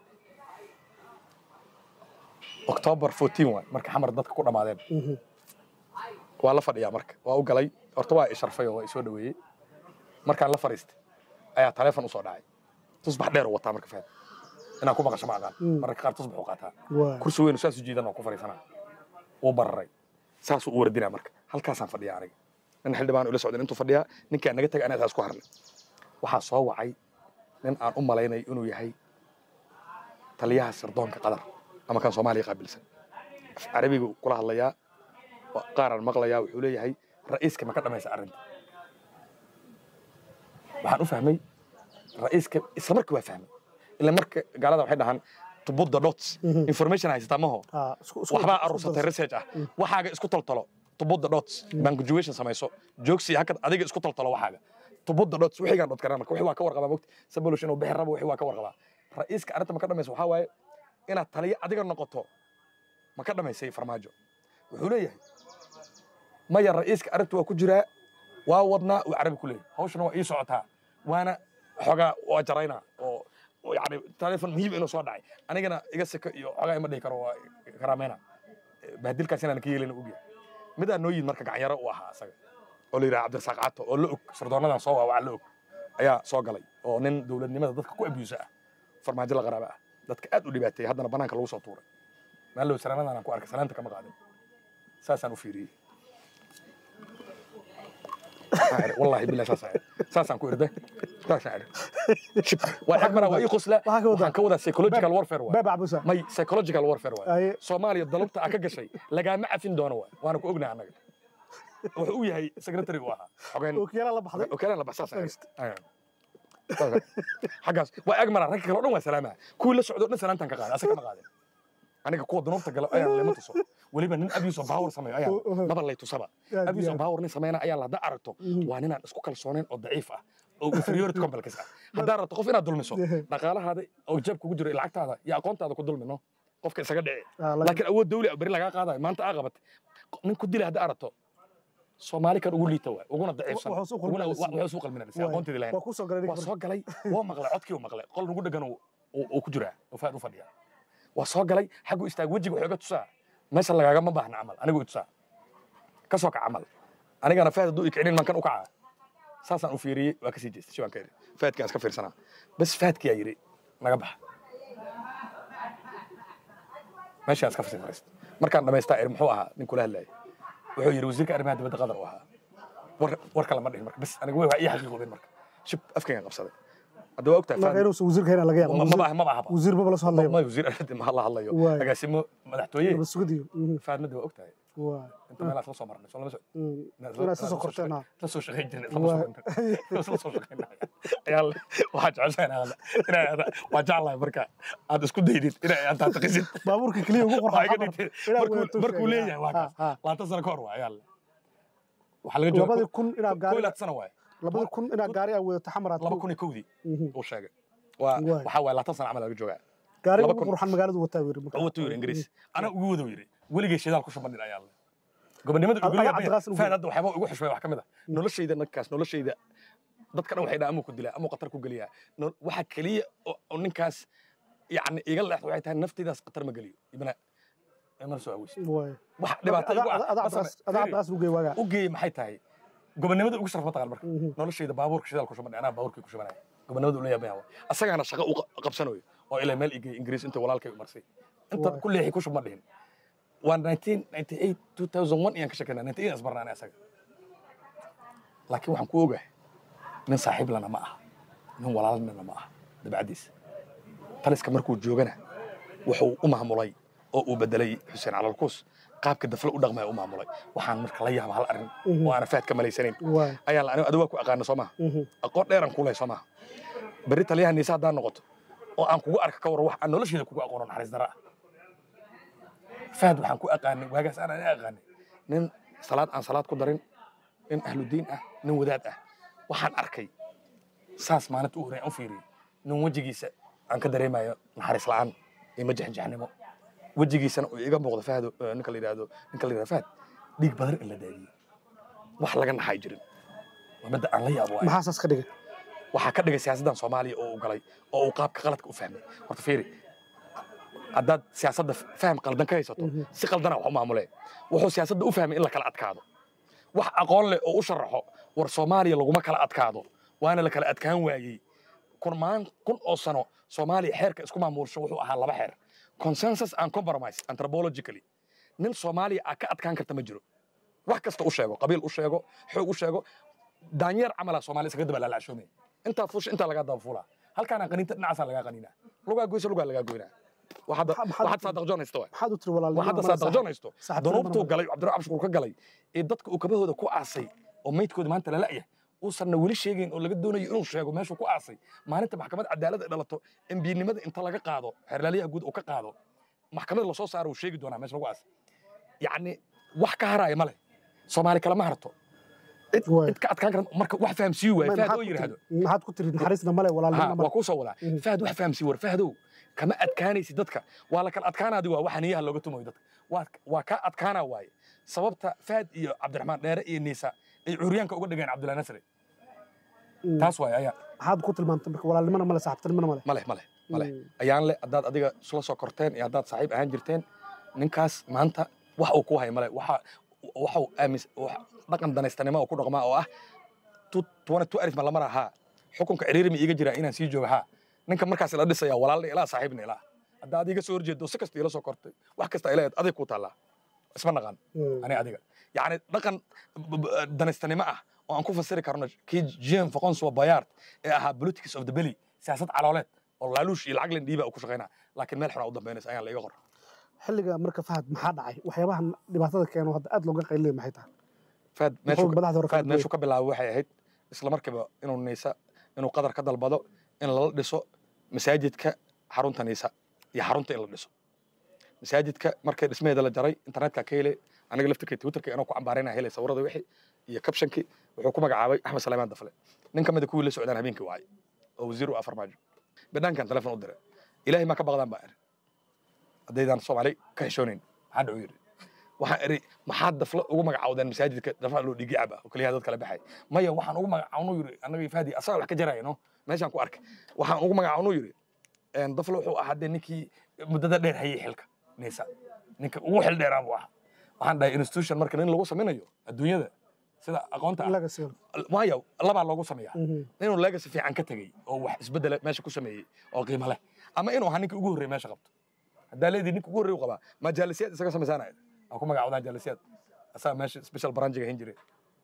october 14 waay marka xamar dadka ku dhammaadeen waa la fadhiyaa marka waa u galay horta waa isharfay oo waa isoo dhaweeyey markaan la fadhiistay ayaa taleefon usoo dhacay tusbax dheer u wataa marka fahad inaan ku maqasho ma aqaan mararka qaar tusbax u qaataa waay kursi weyn saas u jiidan oo ku fadhiisanaa wuu bararay saasuu u wardinaa marka halkaasaan fadhiyaa aniga nin xildhibaan ula socdan intuu fadhiyaa ninkaan naga tagay anaga isku harnay waxaa soo wacay nin aan u malaynay inuu yahay taliyaha sirdoonka qatar ama kan soomaaliya qaabilsan af carabiga kula hadlayaa oo qaaraan maqlayaa wuxuu leeyahay ra'iiska ma ka dhamaysa arrinta waxaan u fahmay ra'iiska isla markii waa fahmay ila marka gaalada waxay dhahaan to put the dots information haysataa maho Ah, isku- isku- waxbaa isku aruursatay darso. research ah waxaaga isku toltolo to put the dots punctuation samayso joogsi hakad adiga isku toltolo waxaaga to put the dots wixigaan dhot karana marka wixii waa ka warqabaa mogti sabolush inuu bixi rabo wixii waa ka warqabaa ra'iiska arrinta ma ka dhamaysa waxaa waaye inaad taliyo adiga noqoto ma ka dhamaysay farmaajo wuxuu leeyahay maya ra'iiska arrinta waa ku jiraa waa wadnaa uu carabi ku leeyahay hawshana waa ii socotaa waana xogaa waa jaraynaa oo oo yani taleefon muhiim inuu soo dhacay anigana iga seko iyo xogaa ima dhihi karo waa karaamayna bahdilkaas inaan ka yeelina ogyahay midaa noo yimid marka gacanyaro u ahaa asaga oo la yidhaha cabdirasaaq cato oo la og sardoonadan soo waa la og ayaa soo galay oo nin dowladnimada dadka ku abuusa ah farmaajo la qaraaba ah dadka aad u dhibaateeyey haddana banaanka lagu soo tuuray maallow salaanadan aan ku arkay salaanta kama qaadin saasaan u fiiriyey Waxaan idhi, wallahi billahi saasaan idhi. saasaan ku irday saasaan idhi. Shib. waa ag maraa waa ii qosla Waxaa ka wadaa? waxaan ka wadaa psychological warfare waay beeb cabusa may psychological warfare waay Aye. soomaaliya dalabta aa ka gashay lagaama cafin doono waay waana ku ognahay annaga wuxuu u yahay secretary u ahaa xogeen ookiyaala la baxday okaalan la baxsaas Afghanistan. xaggaas waa ag maraa ragga kale o dhan waa salaamaha kuwii la socdo o dhan salaantaan ka qaaday asaga kama qaadin aniga kuwa dunuubta gala ayaan lema tuso weliba nin abuse of power sameeyo ayaan maba lay tusaba Aad abuse iyo of aad. power nin sameeyna ayaan hadda aragto waa ninaan isku kalsoonayn oo daciif ah oo inferiority complex ah haddaa rabto qof inaad dulmiso dhaqaalahaada oo jab kugu jiro iyo lacagtaada iyo aqoontaada ku dulmino qofka isaga dhici Ah, laakiin- laakiin awood dawli ah beri lagaa qaadayo maanta aa qabat nin ku dilay hadda aragto soomaali kan ugu liita waay uguna daciifsan Wuxuu suu uguna- qalminaysa. wuxuu suu qalminaysa Waay. aqoonteedii lahayn waa ku soo galay waa soo galay waa maqlay codkii uu maqlay qol nugu dhegan uu- uu uu ku jiraa oo faad u fadhiya waa soo galay xaggu istaag wejiga wuxuu iga tusaa meesha lagaagama baahna camal anigu i tusaa ka soo kac camal anigana faad hadduu ikicinin maan kan u kacaa saasaan u fiiriyey waa kasii jeestay si waan ka iri faadkaan iska fiirsanaa bas faadkiyaa yidhi naga baxa meeshaan iska fasii fariista markaan dhamaystaa iri muxuu ahaa nin kula hadlayay wuxuu yidhi wasiirka arrimaha dibadda qatar u ahaa war war kale ma dhihin marka bas aniga waa ii xaqiiqoobeen marka shib afkaygan qabsaday hadda waa ogtahay marka faad inuusan wasiirka hayna laga yaaba ma Wasiir- ma ma ahaba wasiir maba la soo hadlayo ma wasiir arrinta ma la hadlayo Waay. agaasimo madaxtooye Nabad sugidii. Mhm. faadmada waa ogtahay Waay. inta meelaas la soo marnay soo lama socon Mhm. Inaad iska soo korteen, ha. la soo shaqayn jirnay Waay. la soo shaqayn ayaa waxaa jeceshahay inaa inaa waa jeclahay marka aad isku daydid inaa aad taqisid baabuurka keliya ugu qorxa Waa iga xamar. dhigtay. Inaad Markuu- wadato markuu sheegay. leeyahay waa Ha, kaas ha. labaatan sano ka hor waa ayaa waxaa laga jooga labadii kun inaad ko gaari ilaad sana waaye labadii kun inaad gaari aad wadato xamaraad laba kun iyo kowdii Mhm. uu sheegay waa Waay. waxaa waaye labaatan sana camal laga joogaa gaari laba ugu kun. qurxan magaaladu wataa yiri oo watuu yiri ingiriis ana ugu wado yiri weligay shidaal ku shuban ayaa le gobonimada Ad- ugu ayaa leeyahay Cabdiqaasim ugu faan hadda waxyaaba ugu xushmay wax ka mid ah noloshayda ninkaas noloshayda dadka dhan waxay dhahaan amuu ku dilaa amuu qatar ku geliyaa No- waxa keliya oo oo ninkaas yacni iga leexda waxay tahay naftaydaas qatar ma geliyo ibna imana soo aweysa waay wax dhibaato igu ah adaa ma same- adaa Fiiri, cabdiqaas ugu geey waagaa u geeyey maxay tahay gobonimada ugu sharaf mataqaan marka Mhm. noloshayda baabuurka shidaal ku shuban anaa baabuurkii ku shubanaya gobonimada ula yaabaya asagaana shaqo u qa- qabsanayo oo ilaa meel igey ingiriis inta walaalkay u marsay inta Waay. ku leexi ku shub ma dhihin waa 1998 2001 iyaan ka shekeynaa 98 asbarnaanay asaga laakiin waxaan ku ogahay nin saaxiib lana ma aha nin walaalnana ma aha dabacdiisa taliska markuu joogana wuxuu u maamulay oo uu bedelay xuseen calalkuus qaabka dafle u dhaqmaya u maamulay waxaan marka la yaaba hal arrin Mhm. oo aana faad ka malaysanayn waay ayaan la anigo adigu waa ku aqaana soo maha Mhm. aqoon dheeran ku leh soo maha berri taliyaha niise haddaan noqoto oo aan kugu arka ka waran wax aan nolosheeda kugu aqoono naxariis dara ah fahad waxaan ku aqaanay waagaas aan ani aqaanay nin salaad aan salaad ku darin nin ahludiin ah nin wadaad ah waxaan arkay saas maalinta u horreyn u fiiriyey nin wejigiisa aan ka dareemayo naxariis la'aan iyo majexjaxnimo wejigiisana uu iga muuqdo fahdo eh, ninka la yidhaahdo ninka la yidhahdo fahad dhiig badan in la daadiyey wax laga naxay jirin waa midda aan la yaabo waaye. maxaa saas ka dhigay waxaa ka dhigay siyaasaddan soomaaliya oo uu galay oo uu qaabka qaladka u fahmay horta fiiri haddaad siyaasadda faham qaldan ka haysato Mhm. si qaldana wax u maamulee wuxuu siyaasadda u fahmay in la kala adkaado wax aqoon leh oo u sharaxo war soomaaliya laguma kala adkaado waana la kala adkaan waayey kun maan kun oo sano soomaaliya xeerka isku maamulsho wuxuu ahaa laba xeer consensus and compromise anthropologically nin soomaaliya aa ka adkaan karta ma jiro wax kasta u sheego qabiil u sheego xoog u sheego daanyeer camala soomaaliya iskaga daba laalacshoomi intaa fuusha intaa lagaa daba fuulaa halkaana qaniinta dhinacaasaa lagaa qaniinaa lugaa goysa lugaa lagaa goynaa waxaad Maxaa- maxaad- waxaad saadaq joon haysta waay maxaad u tiri walaalnimo waxaad ama saadaq saaxiib- joon haysto saaxiibtinimo danuubtuu ma- galay cabdiraxmaan cabshukuur ka galay ee dadka uu kabahooda ku aasay oo maydkooda maanta lala yahay uusanna weli sheegayn oo laga doonayo inuu sheego meeshuu ku aasay maalinta maxkamad cadaalad ay dhalato embiinimada inta laga qaado xeerlaaliyaha guud uu ka qaado maxkamad lasoo saaro uu sheegi doonaa meesha lagu aasay yacni wax ka haraya ma leh soomaali kale ma harto cid Waay. cid ka adkaan kara marka wax fahamsiiyo waay Ma- fahad maxaad oo ku yidhaahdo tiri- maxaad ku tiri naxariisna male ha walaalnimona waa male kuu soo wadaa Mhm. fahad wax fahamsiiyo war fahdow kama adkaanaysid dadka waa la kala adkaanaadi waa waxa niyaha looga tumayo dadka waa waa kaa adkaanaa waaye sababta fahad iyo cabdiraxmaan dheere iyo niisa ay curyaanka uga dhigeen cabdullahi nasri Mm. taas waaye ayaa maxaad ku tilmaantay marka walaalnimona male saaxiibtinimona male maleh maleh maleh Mm. ayaan le haddaad adiga isla soo korteen iyo haddaad saaxiib ahaan jirteen ninkaas maanta wax uu ku haya male waxa waxau aamis wax- dhaqan danaystanimo oo ku dhaqmaa oo ah tu- tuwana tu arif ma lamar ahaa xukunka ciriiri ma iiga jiraa inaan sii jooga haa ninka markaas ila dhisaya walaalna ilaa saaxiibna ilaa haddaad iga soo horjeedo si kasta ila soo kortay wax kasta ila adig kuu taallaa isma naqaan Mm. ani adiga yacni dhaqan b- b- danaystanimo ah oo aan ku fasiri karno kii jean foqonswa bayard ee ahaa politics of the belly siyaasad calooleed oo laaluush iyo lacag lendhiiba uu ku shaqaynaa laakiin meel xunaa u dambaynaysa ayaan la iga qor xilliga marka fahad maxaa dhacay waxyaabahan dhibaatada keeno hadda aad looga qaylinayo maxay tahay faad Muxuu meeshuu madaxda hore faad kala meeshuu ka bilaabay waxay ahayd isla markiiba inuu niisa inuu qadar ka dalbado in lala dhiso masaajidka xarunta niisa iyo xarunta in la dhiso masaajidka markay dhismaheeda la jaray internetka ka hele aniga laftirkay twitterka inuu ku cambaarayna helay sawirada wixii iyo kabshankii wuxuu ku magacaabay axmed saleymaan dafle nin ka mid a kuwii la socdaan habeenkii wacay oo wasiir u ah farmaajo bidhaankan telefon u diray ilaahay maa ka baqdaan baa iri haddaydaan soomaali ka xishoonayn maxaa dhacu yidhi waxaan iri maxaad dafle ugu magacaawdeen masaajidka dafla loo dhigi cab ah oo keliya dad kale baxay maya waxaan ugu magacaawnu yidhi annaga faadi asaga wax ka jaraya no meeshaan ku arkay waxaan ugu magacaawnu yidhi een, dafle wuxuu ahaa dee ninkii muddada dheer hayay xilka niisa ninka ugu xil dheeraa buu ahaa waxaan dhahay institution marka nin lagu samaynayo adduunyada sida aqoonta ah legacy waayo labaa loogu sameeyaa Mhm. inuu legacy fiican ka tegey oo wax isbedela meesha ku sameeyey oo qiimo leh ama inuu ahaa ninka ugu horreeya meesha qabto haddaa leedii ninka ugu horreeya u qabaa ma jaalisiyaad isaga samaysaanaya aa ku magacaawdaan jaalisiyaad asaga meesha special branchiga hin jiray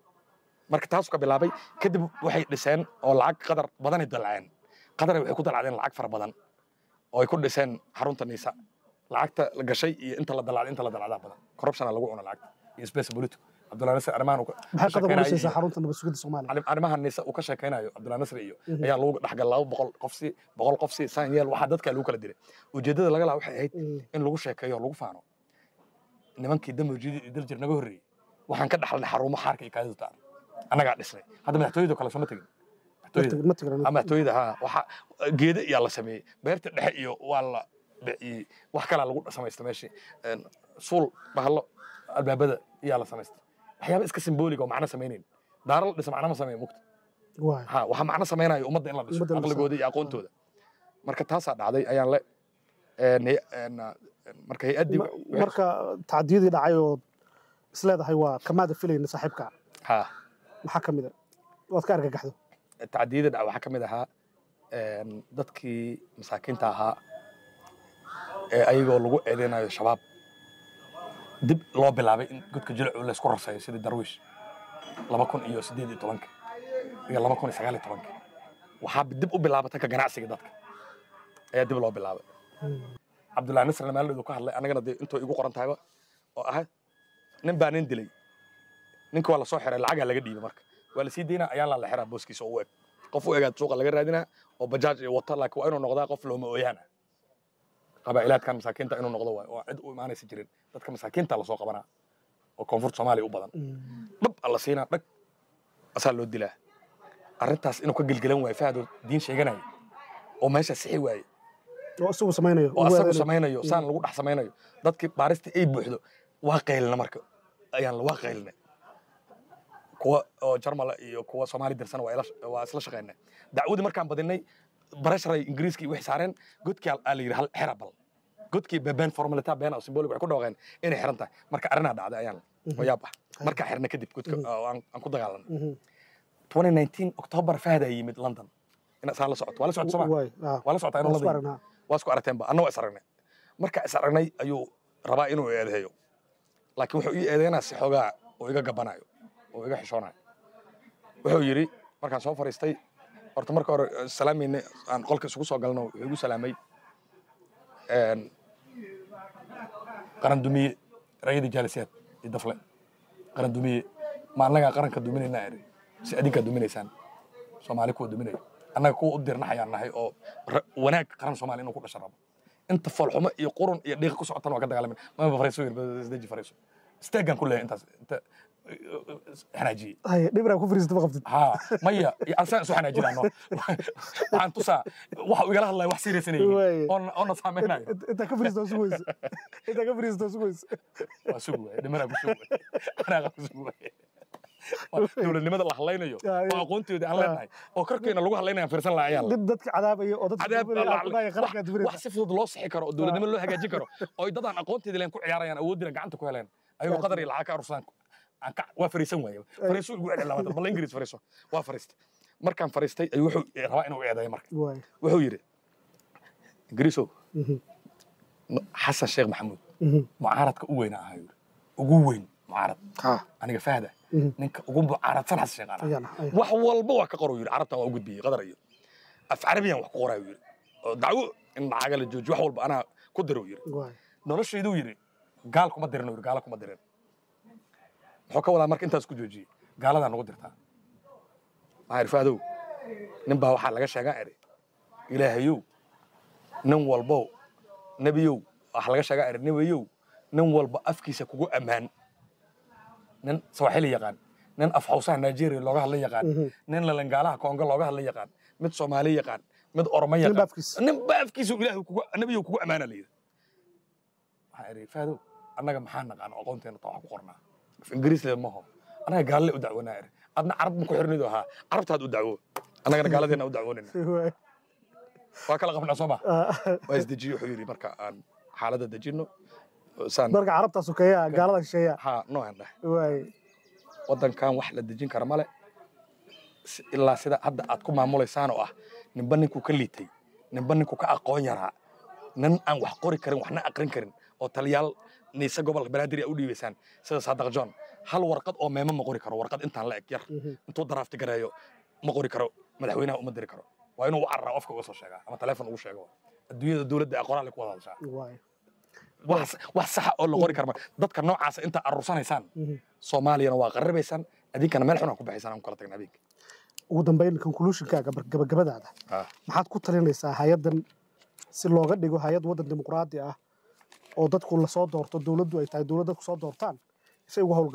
marka taasuu ka bilaabay kadib waxay dhiseen oo lacag qadar badanay dalaceen qadaray waxay ku dalacdeen lacag fara badan oo ay ku dhiseen xarunta niisa lacagta la gashay iyo inta la dalacday inta la dalacdaa badan corruptiona lagu cuno lacagta iyo space political cabdullahi nasir arrimahan uu ka maxay qadar sheekeynayay ulisaysaa iyo- xarunta nabad sugidda soomaaliya arrim- arrimahan nisa uu ka sheekaynayo cabdullahi nasri iyo Mhm. ayaa lagu dhexgal laba boqol qof si boqol qof si saan yeel waxaa dadka lagu kala diray ujeeddada laga lahaa waxay ahayd Mm. in lagu sheekeeyo oo lagu faano nimankii damojidi iyo daljir naga horreeyey waxaan ka dhaxalnay xarumo xaarka iyo kaadida taal annagaa dhisnay hadda madaxtooyada kale sooma tegin madaxtooyada ma tigran ama madaxtooyada ha waxa geeda iyaa la sameeyey beerta dhexe iyo waa la dhiciyey wax kalaa lagu samaystay meeshii Een, suul bahalo albaabada iyaa la samaystay waxyaaba iska simbooliga oo macno samaynayn daaro la dhisa macno ma sameeya mugta waay ha waxa macno samaynayo ummadda in la dhiso Ummadda la dhiso. aqligooda iyo aqoontooda marka taasaa dhacday ayaan le een, hay- een, een, marka hay-addii Ma- marka tacdiyadii dhacay oo isleedahay waa kamaada filayna saaxiibka ha maxaa ka mid a waad ka argagaxdo tacdiyada dhac waxaa ka mid ahaa een, dadkii masaakiinta ahaa ee ayagoo lagu eedeynayo shabaab dib loo bilaabay in godka jilcu laysku rasayo sidii darwiish laba kun iyo siddeed iyo tobanka iyo laba kun iyo sagaal iyo tobanka waxaa dib u bilaabatay ka ganacsiga dadka ayaa dib loo bilaabay cabdullahi nasrna maalin ka hadlay annagana dee intoo igu qoran tahayba oo ah nin baa nin dilay ninka waa lasoo xiray lacagaa laga dhiibay marka waa lasii daynaa ayaan la la xiraa booskiisa oo u eg qof u egaad suuqa laga raadinaa oo bajaaj iyo wata laakiin waa inuu noqdaa qof looma ooyaana qabaa'ilaadkan masaakiinta inuu noqdo waay oo cid u imaanaysa jirin dadka masaakiinta lasoo qabanaa oo koonfurta soomaaliya u badan dhab alla siinaa dhag asaa loo dilaa arrintaas inuu ka gelgelan waayo fahado diin sheeganaya oo meesha sixi waaye oo isagu samaynayo oo ugu asagu adeegayo. samaynayo saan lagu dhex samaynayo dadkii baarista ay buuxdo waa qaylina marka ayaan waa qaylina kuwa oo jarmala iyo kuwa soomaali dirsana waa ila- waa isla shaqayna dacwadii markaan badinay barasharay ingiriiska iyo wixii saareen godkii aa la yidhi hal xera bal godkii beben formalita been oo symbolic waxay ku dhawaaqeen inay xiran tahay marka arrinaa dhacday ayaan oo yaab ah markaa xirna kadib godka oo aan aan ku dagaalanay Mhm. 2019 october fahdaa yimid london ina saa la socoto waa la socota soomaa waay ah. waa la socotaa inuu Waa isku london aragnaa. waa isku aragteenba anna waa is aragnay marka is aragnay ayuu rabaa inuu eedeeyo laakiin wuxuu ii eedeynaa si xoogaa oo iga gabanayo oo iga xishoonayo wuxuu yidhi markaan soo fariistay horta marka hore eh, salaamayne aan qolka isugu soo galno wuxuu igu salaamay een, qaran dumiye rayadii jaalisiyaad iyo dafle qaran dumiye ma annagaa qaranka duminaynaa eri si adinkaa duminaysaan soomaali kuwa duminaya annaga kuwa u dirnaxayaan nahay oo ra- wanaag qaran soomaali inuu ku dhasha rabo inta foolxumo iyo qurun iyo dhiiqa ku socotan waa ka dagaalamin maba fariiso yiri isdeji fariiso steegan ku leeyahay intaas inta xanaajiyey Hay, dhibraa ku fariisata ma qabtid ها ميا أنسان سو حنا جينا waxaan tusaa waxa uu igala hadlaya wax serious inay Waay. yihiin oon oon saameynayo Int- intaa ka fariisata waa sugaysa intaa ka fariisata waa sugaysa waa sugu waay dhimana ku sugu waay anaa ku sugu waay dowladnimada la hadlaynayo Ya, ya. oo aqoonteeda aan leenahay oo korkeena lagu hadlaynaya fiirsan lahaa ayaan dib dadka cadaabaya oo dadka cadaab duminaya, Allah- aqoonaya, qarankaa wax- duminaysa. wax si fudud loo sixi karo oo dowladnimo loo hagaajin karo oo dadaan aqoonteeda leen ku ciyaarayaan awoodina gacanta ku heleen ayagoo qadar iyo lacag ka arursaan aan ka waa fariisan waaye fariiso ugu celin labaatan bal ingiriis fariiso waa fariistay markaan fariistay ayuu wuxuu rabaa inuu eedeeyo marka Waay. wuxuu yidhi ingiriisow Mhm. xasan sheekh maxamuud Mhm. mucaaradka u weyna ahaa yidhi ugu weyn mucaarad Ha. aniga fahda Mhm. ninka ugu mucaaradsan xasan sheekh anaa Ayaan, ayaan. wax walba waa ka qoro yidhi carabtan waa u gudbiyey qadar iyo af carabiyan wax ku qoraa yidhi oo dacwo in lacaga la joojiyo wax walba anaa ku diro yidhi Waay. noloshayduu yidhi gaal kuma dirin yidhi gaala kuma dirin muxuu ka wadaa marka intaas ku joojiyey gaaladaa nagu dirtaa maxaa yidhi faadow nin baa waxaa laga sheegaa eri ilaahayow nin walbow nebiyow waxaa laga sheegaa eri nebiyow nin walba afkiisa kugu ammaan nin sawaaxili yaqaan nin afxawsaha nigeria looga hadla yaqaan Mhm. nin lalangaalaha kongo looga hadla yaqaan mid soomaali yaqaan mid oromo Nin yaqaan baa afkiisa. nin baa afkiisa ilaahay kugu nebiyow kugu ammaana layidhi waxaa iri faadow annaga maxaa naqaan oo aqoonteena taa wax ku qornaa af ingiriis leed maho annaga gaalle u dacwanaa iri adna carab ma ku xirnidu ahaa carabtaad u dacwo annagana gaaladeena u dacwoonayna Waay. waa kala qabnaa soo ma Ah, waa isdejiye wuxuu yidhi marka aan xaaladda dejinno saan marka carabtaa sokeeya gaalada shisheeya haa noocan dhahay waay waddankan wax la dejin kara male si- ilaa sida hadda aad ku maamulaysaan oo ah ninba ninkuu ka liitay ninba ninkuu ka aqoon yaraa nin aan wax qori karin waxna aqrin karin oo taliyaal niise gobolka banaadir a u dhiibaysaan sida saadaq john hal warqad oo meemo ma qori karo warqad intaan la eg yar Mhm. intuu daraafti gareeyo ma qori karo madaxweynaha uma diri karo waa inuu u cararaa qofka uga soo sheegaa ama taleefon ugu sheego adduunyada dowladda ee qoraal ku wada hadashaa waay wax wax saxa oo la qori kara ma dadka noocaasa intaa aruursanaysaan Mhm. soomaaliyana waa qarribaysaan adinkana meel xun aan ku baxaysaan aan ku kala tagna habeenka ugu dambayn conclusionkaaga bar- gabagabadaada maxaad ku talinaysaa hay-addan si looga dhigo hay-ad waddan dimuqraadi ah oo dadku lasoo doorto dowladdu ay tahay dowlad dadku soo doortaan si ay uga howlgasho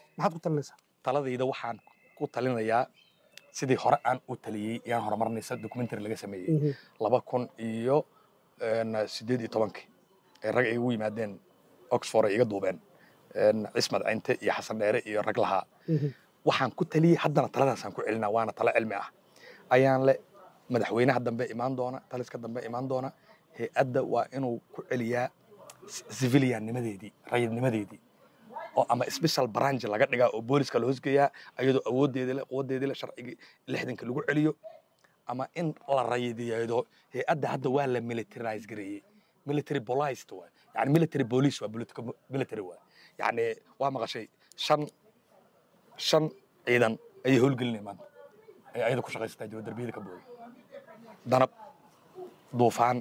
maxaad ku talinaysaa taladayda waxaan ku talinayaa sidii hore aan u taliyey yaan horumarnaysa documentary laga sameeyey Mhm. laba kun iyo een, sideed iyo tobankii ee rag ay igu yimaadeen oxford ay iga duubeen een, cismad cinte iyo xasan dheere iyo rag lahaa Mhm. waxaan ku taliyey haddana taladaasaan ku celinaa waana talo cilmi ah ayaan le madaxweynaha dambe imaan doona taliska dambe imaan doona hay-adda waa inuu ku celiyaa civiliannimadeedii rayidnimadeedii oo ama special branch laga dhigaa oo booliska la hoosgeeyaa ayadoo awoodeeda le quwadeedii le sharcigii lixdanka lagu celiyo ama in la rayidiyeedo hay-adda hadda waa la militarize gareeyey military policed waa yani military police waa political military waa yani waa maqashay shan shan ciidan ayay howlgelinaya maanta ay ayada ku shaqaysataa jiro darbiyada ka booday danab duufaan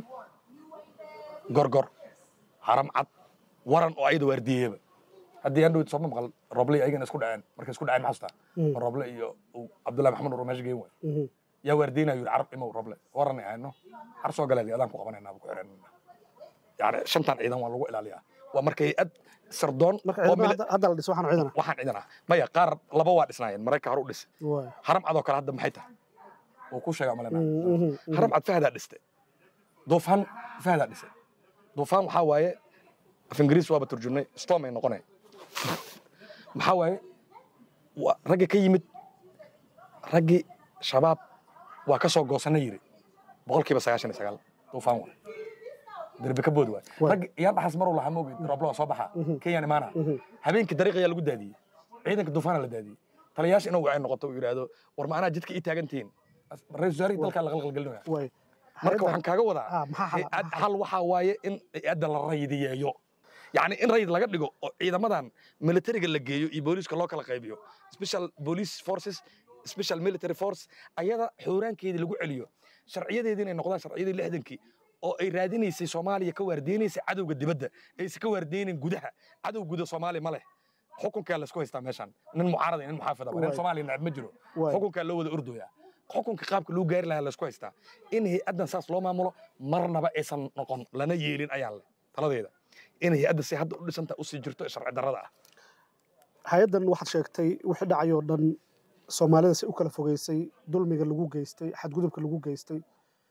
gorgor haram cad waran oo ayada waardiyeeba haddii aan dhawid sooma maqal roble iyo ayagana isku dhaceen markay isku dhaceen maxaa Mm. xasuusta roble iyo uu cabdullahi maxamed nuur meesha geen waay Mhm. yaa waardiynayo yidhi carab imow roble waranay ahayno har soo galeed adaan ku qabanayna ku xiranayna yani shantan ciidan waa lagu ilaaliyaa waa marka hay-ad sardoon marka oo ciidamada mili- hadda- hadda la dhiso waxaan ciidana waxaan ciidan ah maya qaar laba waa dhisnaayeen marayka hore u dhis Waay. haram cadoo kale hadda maxay tahay wuu ku sheegaa malena Mhm, mhm, mhm. haram cad fahdaa dhiste duufaan fahdaa dhise duufaan waxaa waaye af ingiriis waaba turjumnay storm ay noqonay maxaa waaye waa raggi ka yimid raggii shabaab waa ka soo goosana yiri boqolkiiba sagaashan iyo sagaal duufaan waay derbi ka bood waay Waay. raggi iyaan dhaxas maruu lahaa moogid rooblo waa soo baxa kenyaan imaana Mhm. habeenkii dariiq ayaa lagu daadiyey ciidanka duufaana la daadiyey taliyaasha inuu wacay noqoto uu yidhaahdo war ma anaa jidka ii taagan tihiin ra-isul wasaarihii dalkaa la qalqalgelinaya Waay. marka Hay'adda- waxaan kaaga wadaa Ah, maxaa xal- hay-ad- hal waxaa waaye in hay-adda la rayidiyeeyo yacni in rayid laga dhigo oo ciidamadan militariga la geeyo iyo booliiska loo kala qaybiyo special police forces special military force ayada xuuraankeedii lagu celiyo sharciyadeedii inay noqdaan sharciyadii lixdankii oo ay raadinaysay soomaaliya ka waardeynaysay cadowga dibadda aysan ka waardeynin gudaha cadow guda soomaaliya ma leh xukunkaa laysku haystaa meeshan nin mucaarada iyo nin muxaafida nin Waay. soomaaliya necab ma jiro Waay. xukunkaa loo wada ordooya xukunka qaabka loo gaari lahaa laysku haystaa in hay-addan saas loo maamulo marnaba aysan noqon lana yeelin ayaan leh taladeeda in hay-adda si hadda u dhisanta usii jirto ee sharci darrada ah hay-addan waxaad sheegtay wixii dhacay oo dhan soomaalida si u kala fogeysay dulmiga lagu geystay xadgudubka lagu geystay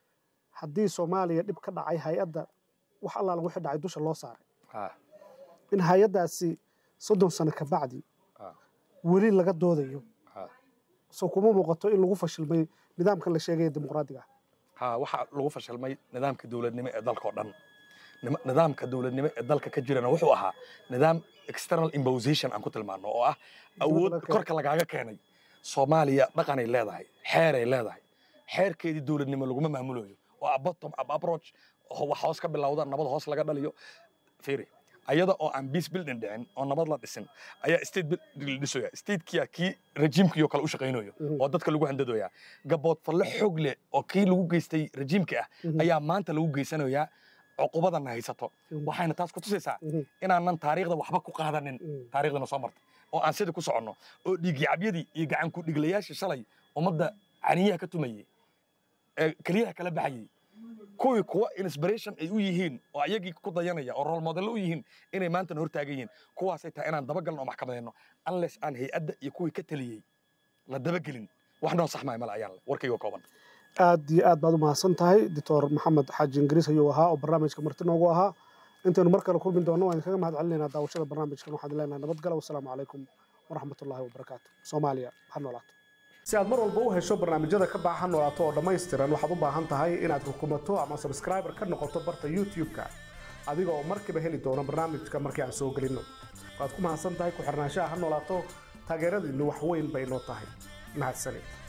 haddii soomaaliya dhib ka dhacay hay-adda wax allaala wixii dhacay dusha loo saaray Ah, in hay-addaasi soddon sano ka bacdi ah, weli laga doodayo ah. soo kuma muuqato in lagu fashilmay nidaamkan la sheegaya dimuqraadiga ah ha waxaa lagu fashilmay nidaamka dowladnimo ee dalka oo dhan Nima- nidaamka dowladnimo ee dalka ka jirana wuxuu ahaa nidaam external imposition aan ku tilmaano oo ah awood laga keenay. korka lagaaga keenay soomaaliya dhaqanay leedahay xeeray leedahay xeerkeedii dowladnimo laguma maamulayo oo a bottom up approach oo wax hoos ka bilowda nabad hoos laga dhaliyo fiiri ayada oo aan peace building dhicin oo nabad la dhisin ayaa state building la dhisaya statekia kii rejiimkii kale u shaqaynayo Mhm. oo dadka lagu handadoyaa gabood falle xoog leh oo kii lagu geystay rejiimka ah Mhm. ayaa maanta lagu geysanayaa cuqubadana haysato Mhm. waxayna taas ku tusaysaa Mhm. inaanan taariikhda waxba ku qaadanin Mhm. taariikhdana soo martay oo aan sidii ku soconno oo dhiigyacabyadii iyo gacan ku dhiglayaashii shalay ummadda caniyaha ka tumayey ee keliyaha kala baxayey kuwii kuwa inspiration ay u yihiin oo ayagii ku dayanaya oo role model u yihiin inay maantana hortaagan yihiin kuwaasay tahay inaan dabagalno oo maxkamadayno unless aan hay-adda iyo kuwii ka taliyey la dabagelin wax noo sax maayo male ayaan le warkayga kooban aad iyo aad baad u mahadsan tahay doctor maxamed xaaji ingiriis ayuu ahaa oo barnaamijka marti noogu ahaa intaynu mar kale kulmi doonno waan kaga mahad celinaynaa daawashada barnaamijkan waxaan leenahay nabadgala wasalaamu calaykum waraxmatullaahi wabarakaatu soomaaliya ha noolaato si aad mar walba u hesho barnaamijyada ka baxa ha noolaato oo dhammaystiran waxaad u baahan tahay inaad rukumato ama subscriber ka noqoto barta youtube-ka adiga oo markiiba heli doona barnaamijka markii aan soo gelinno waad ku mahadsan tahay ku xirnaanshaha ha noolaato taageeradiinnu wax weyn bay noo tahay mahadsanid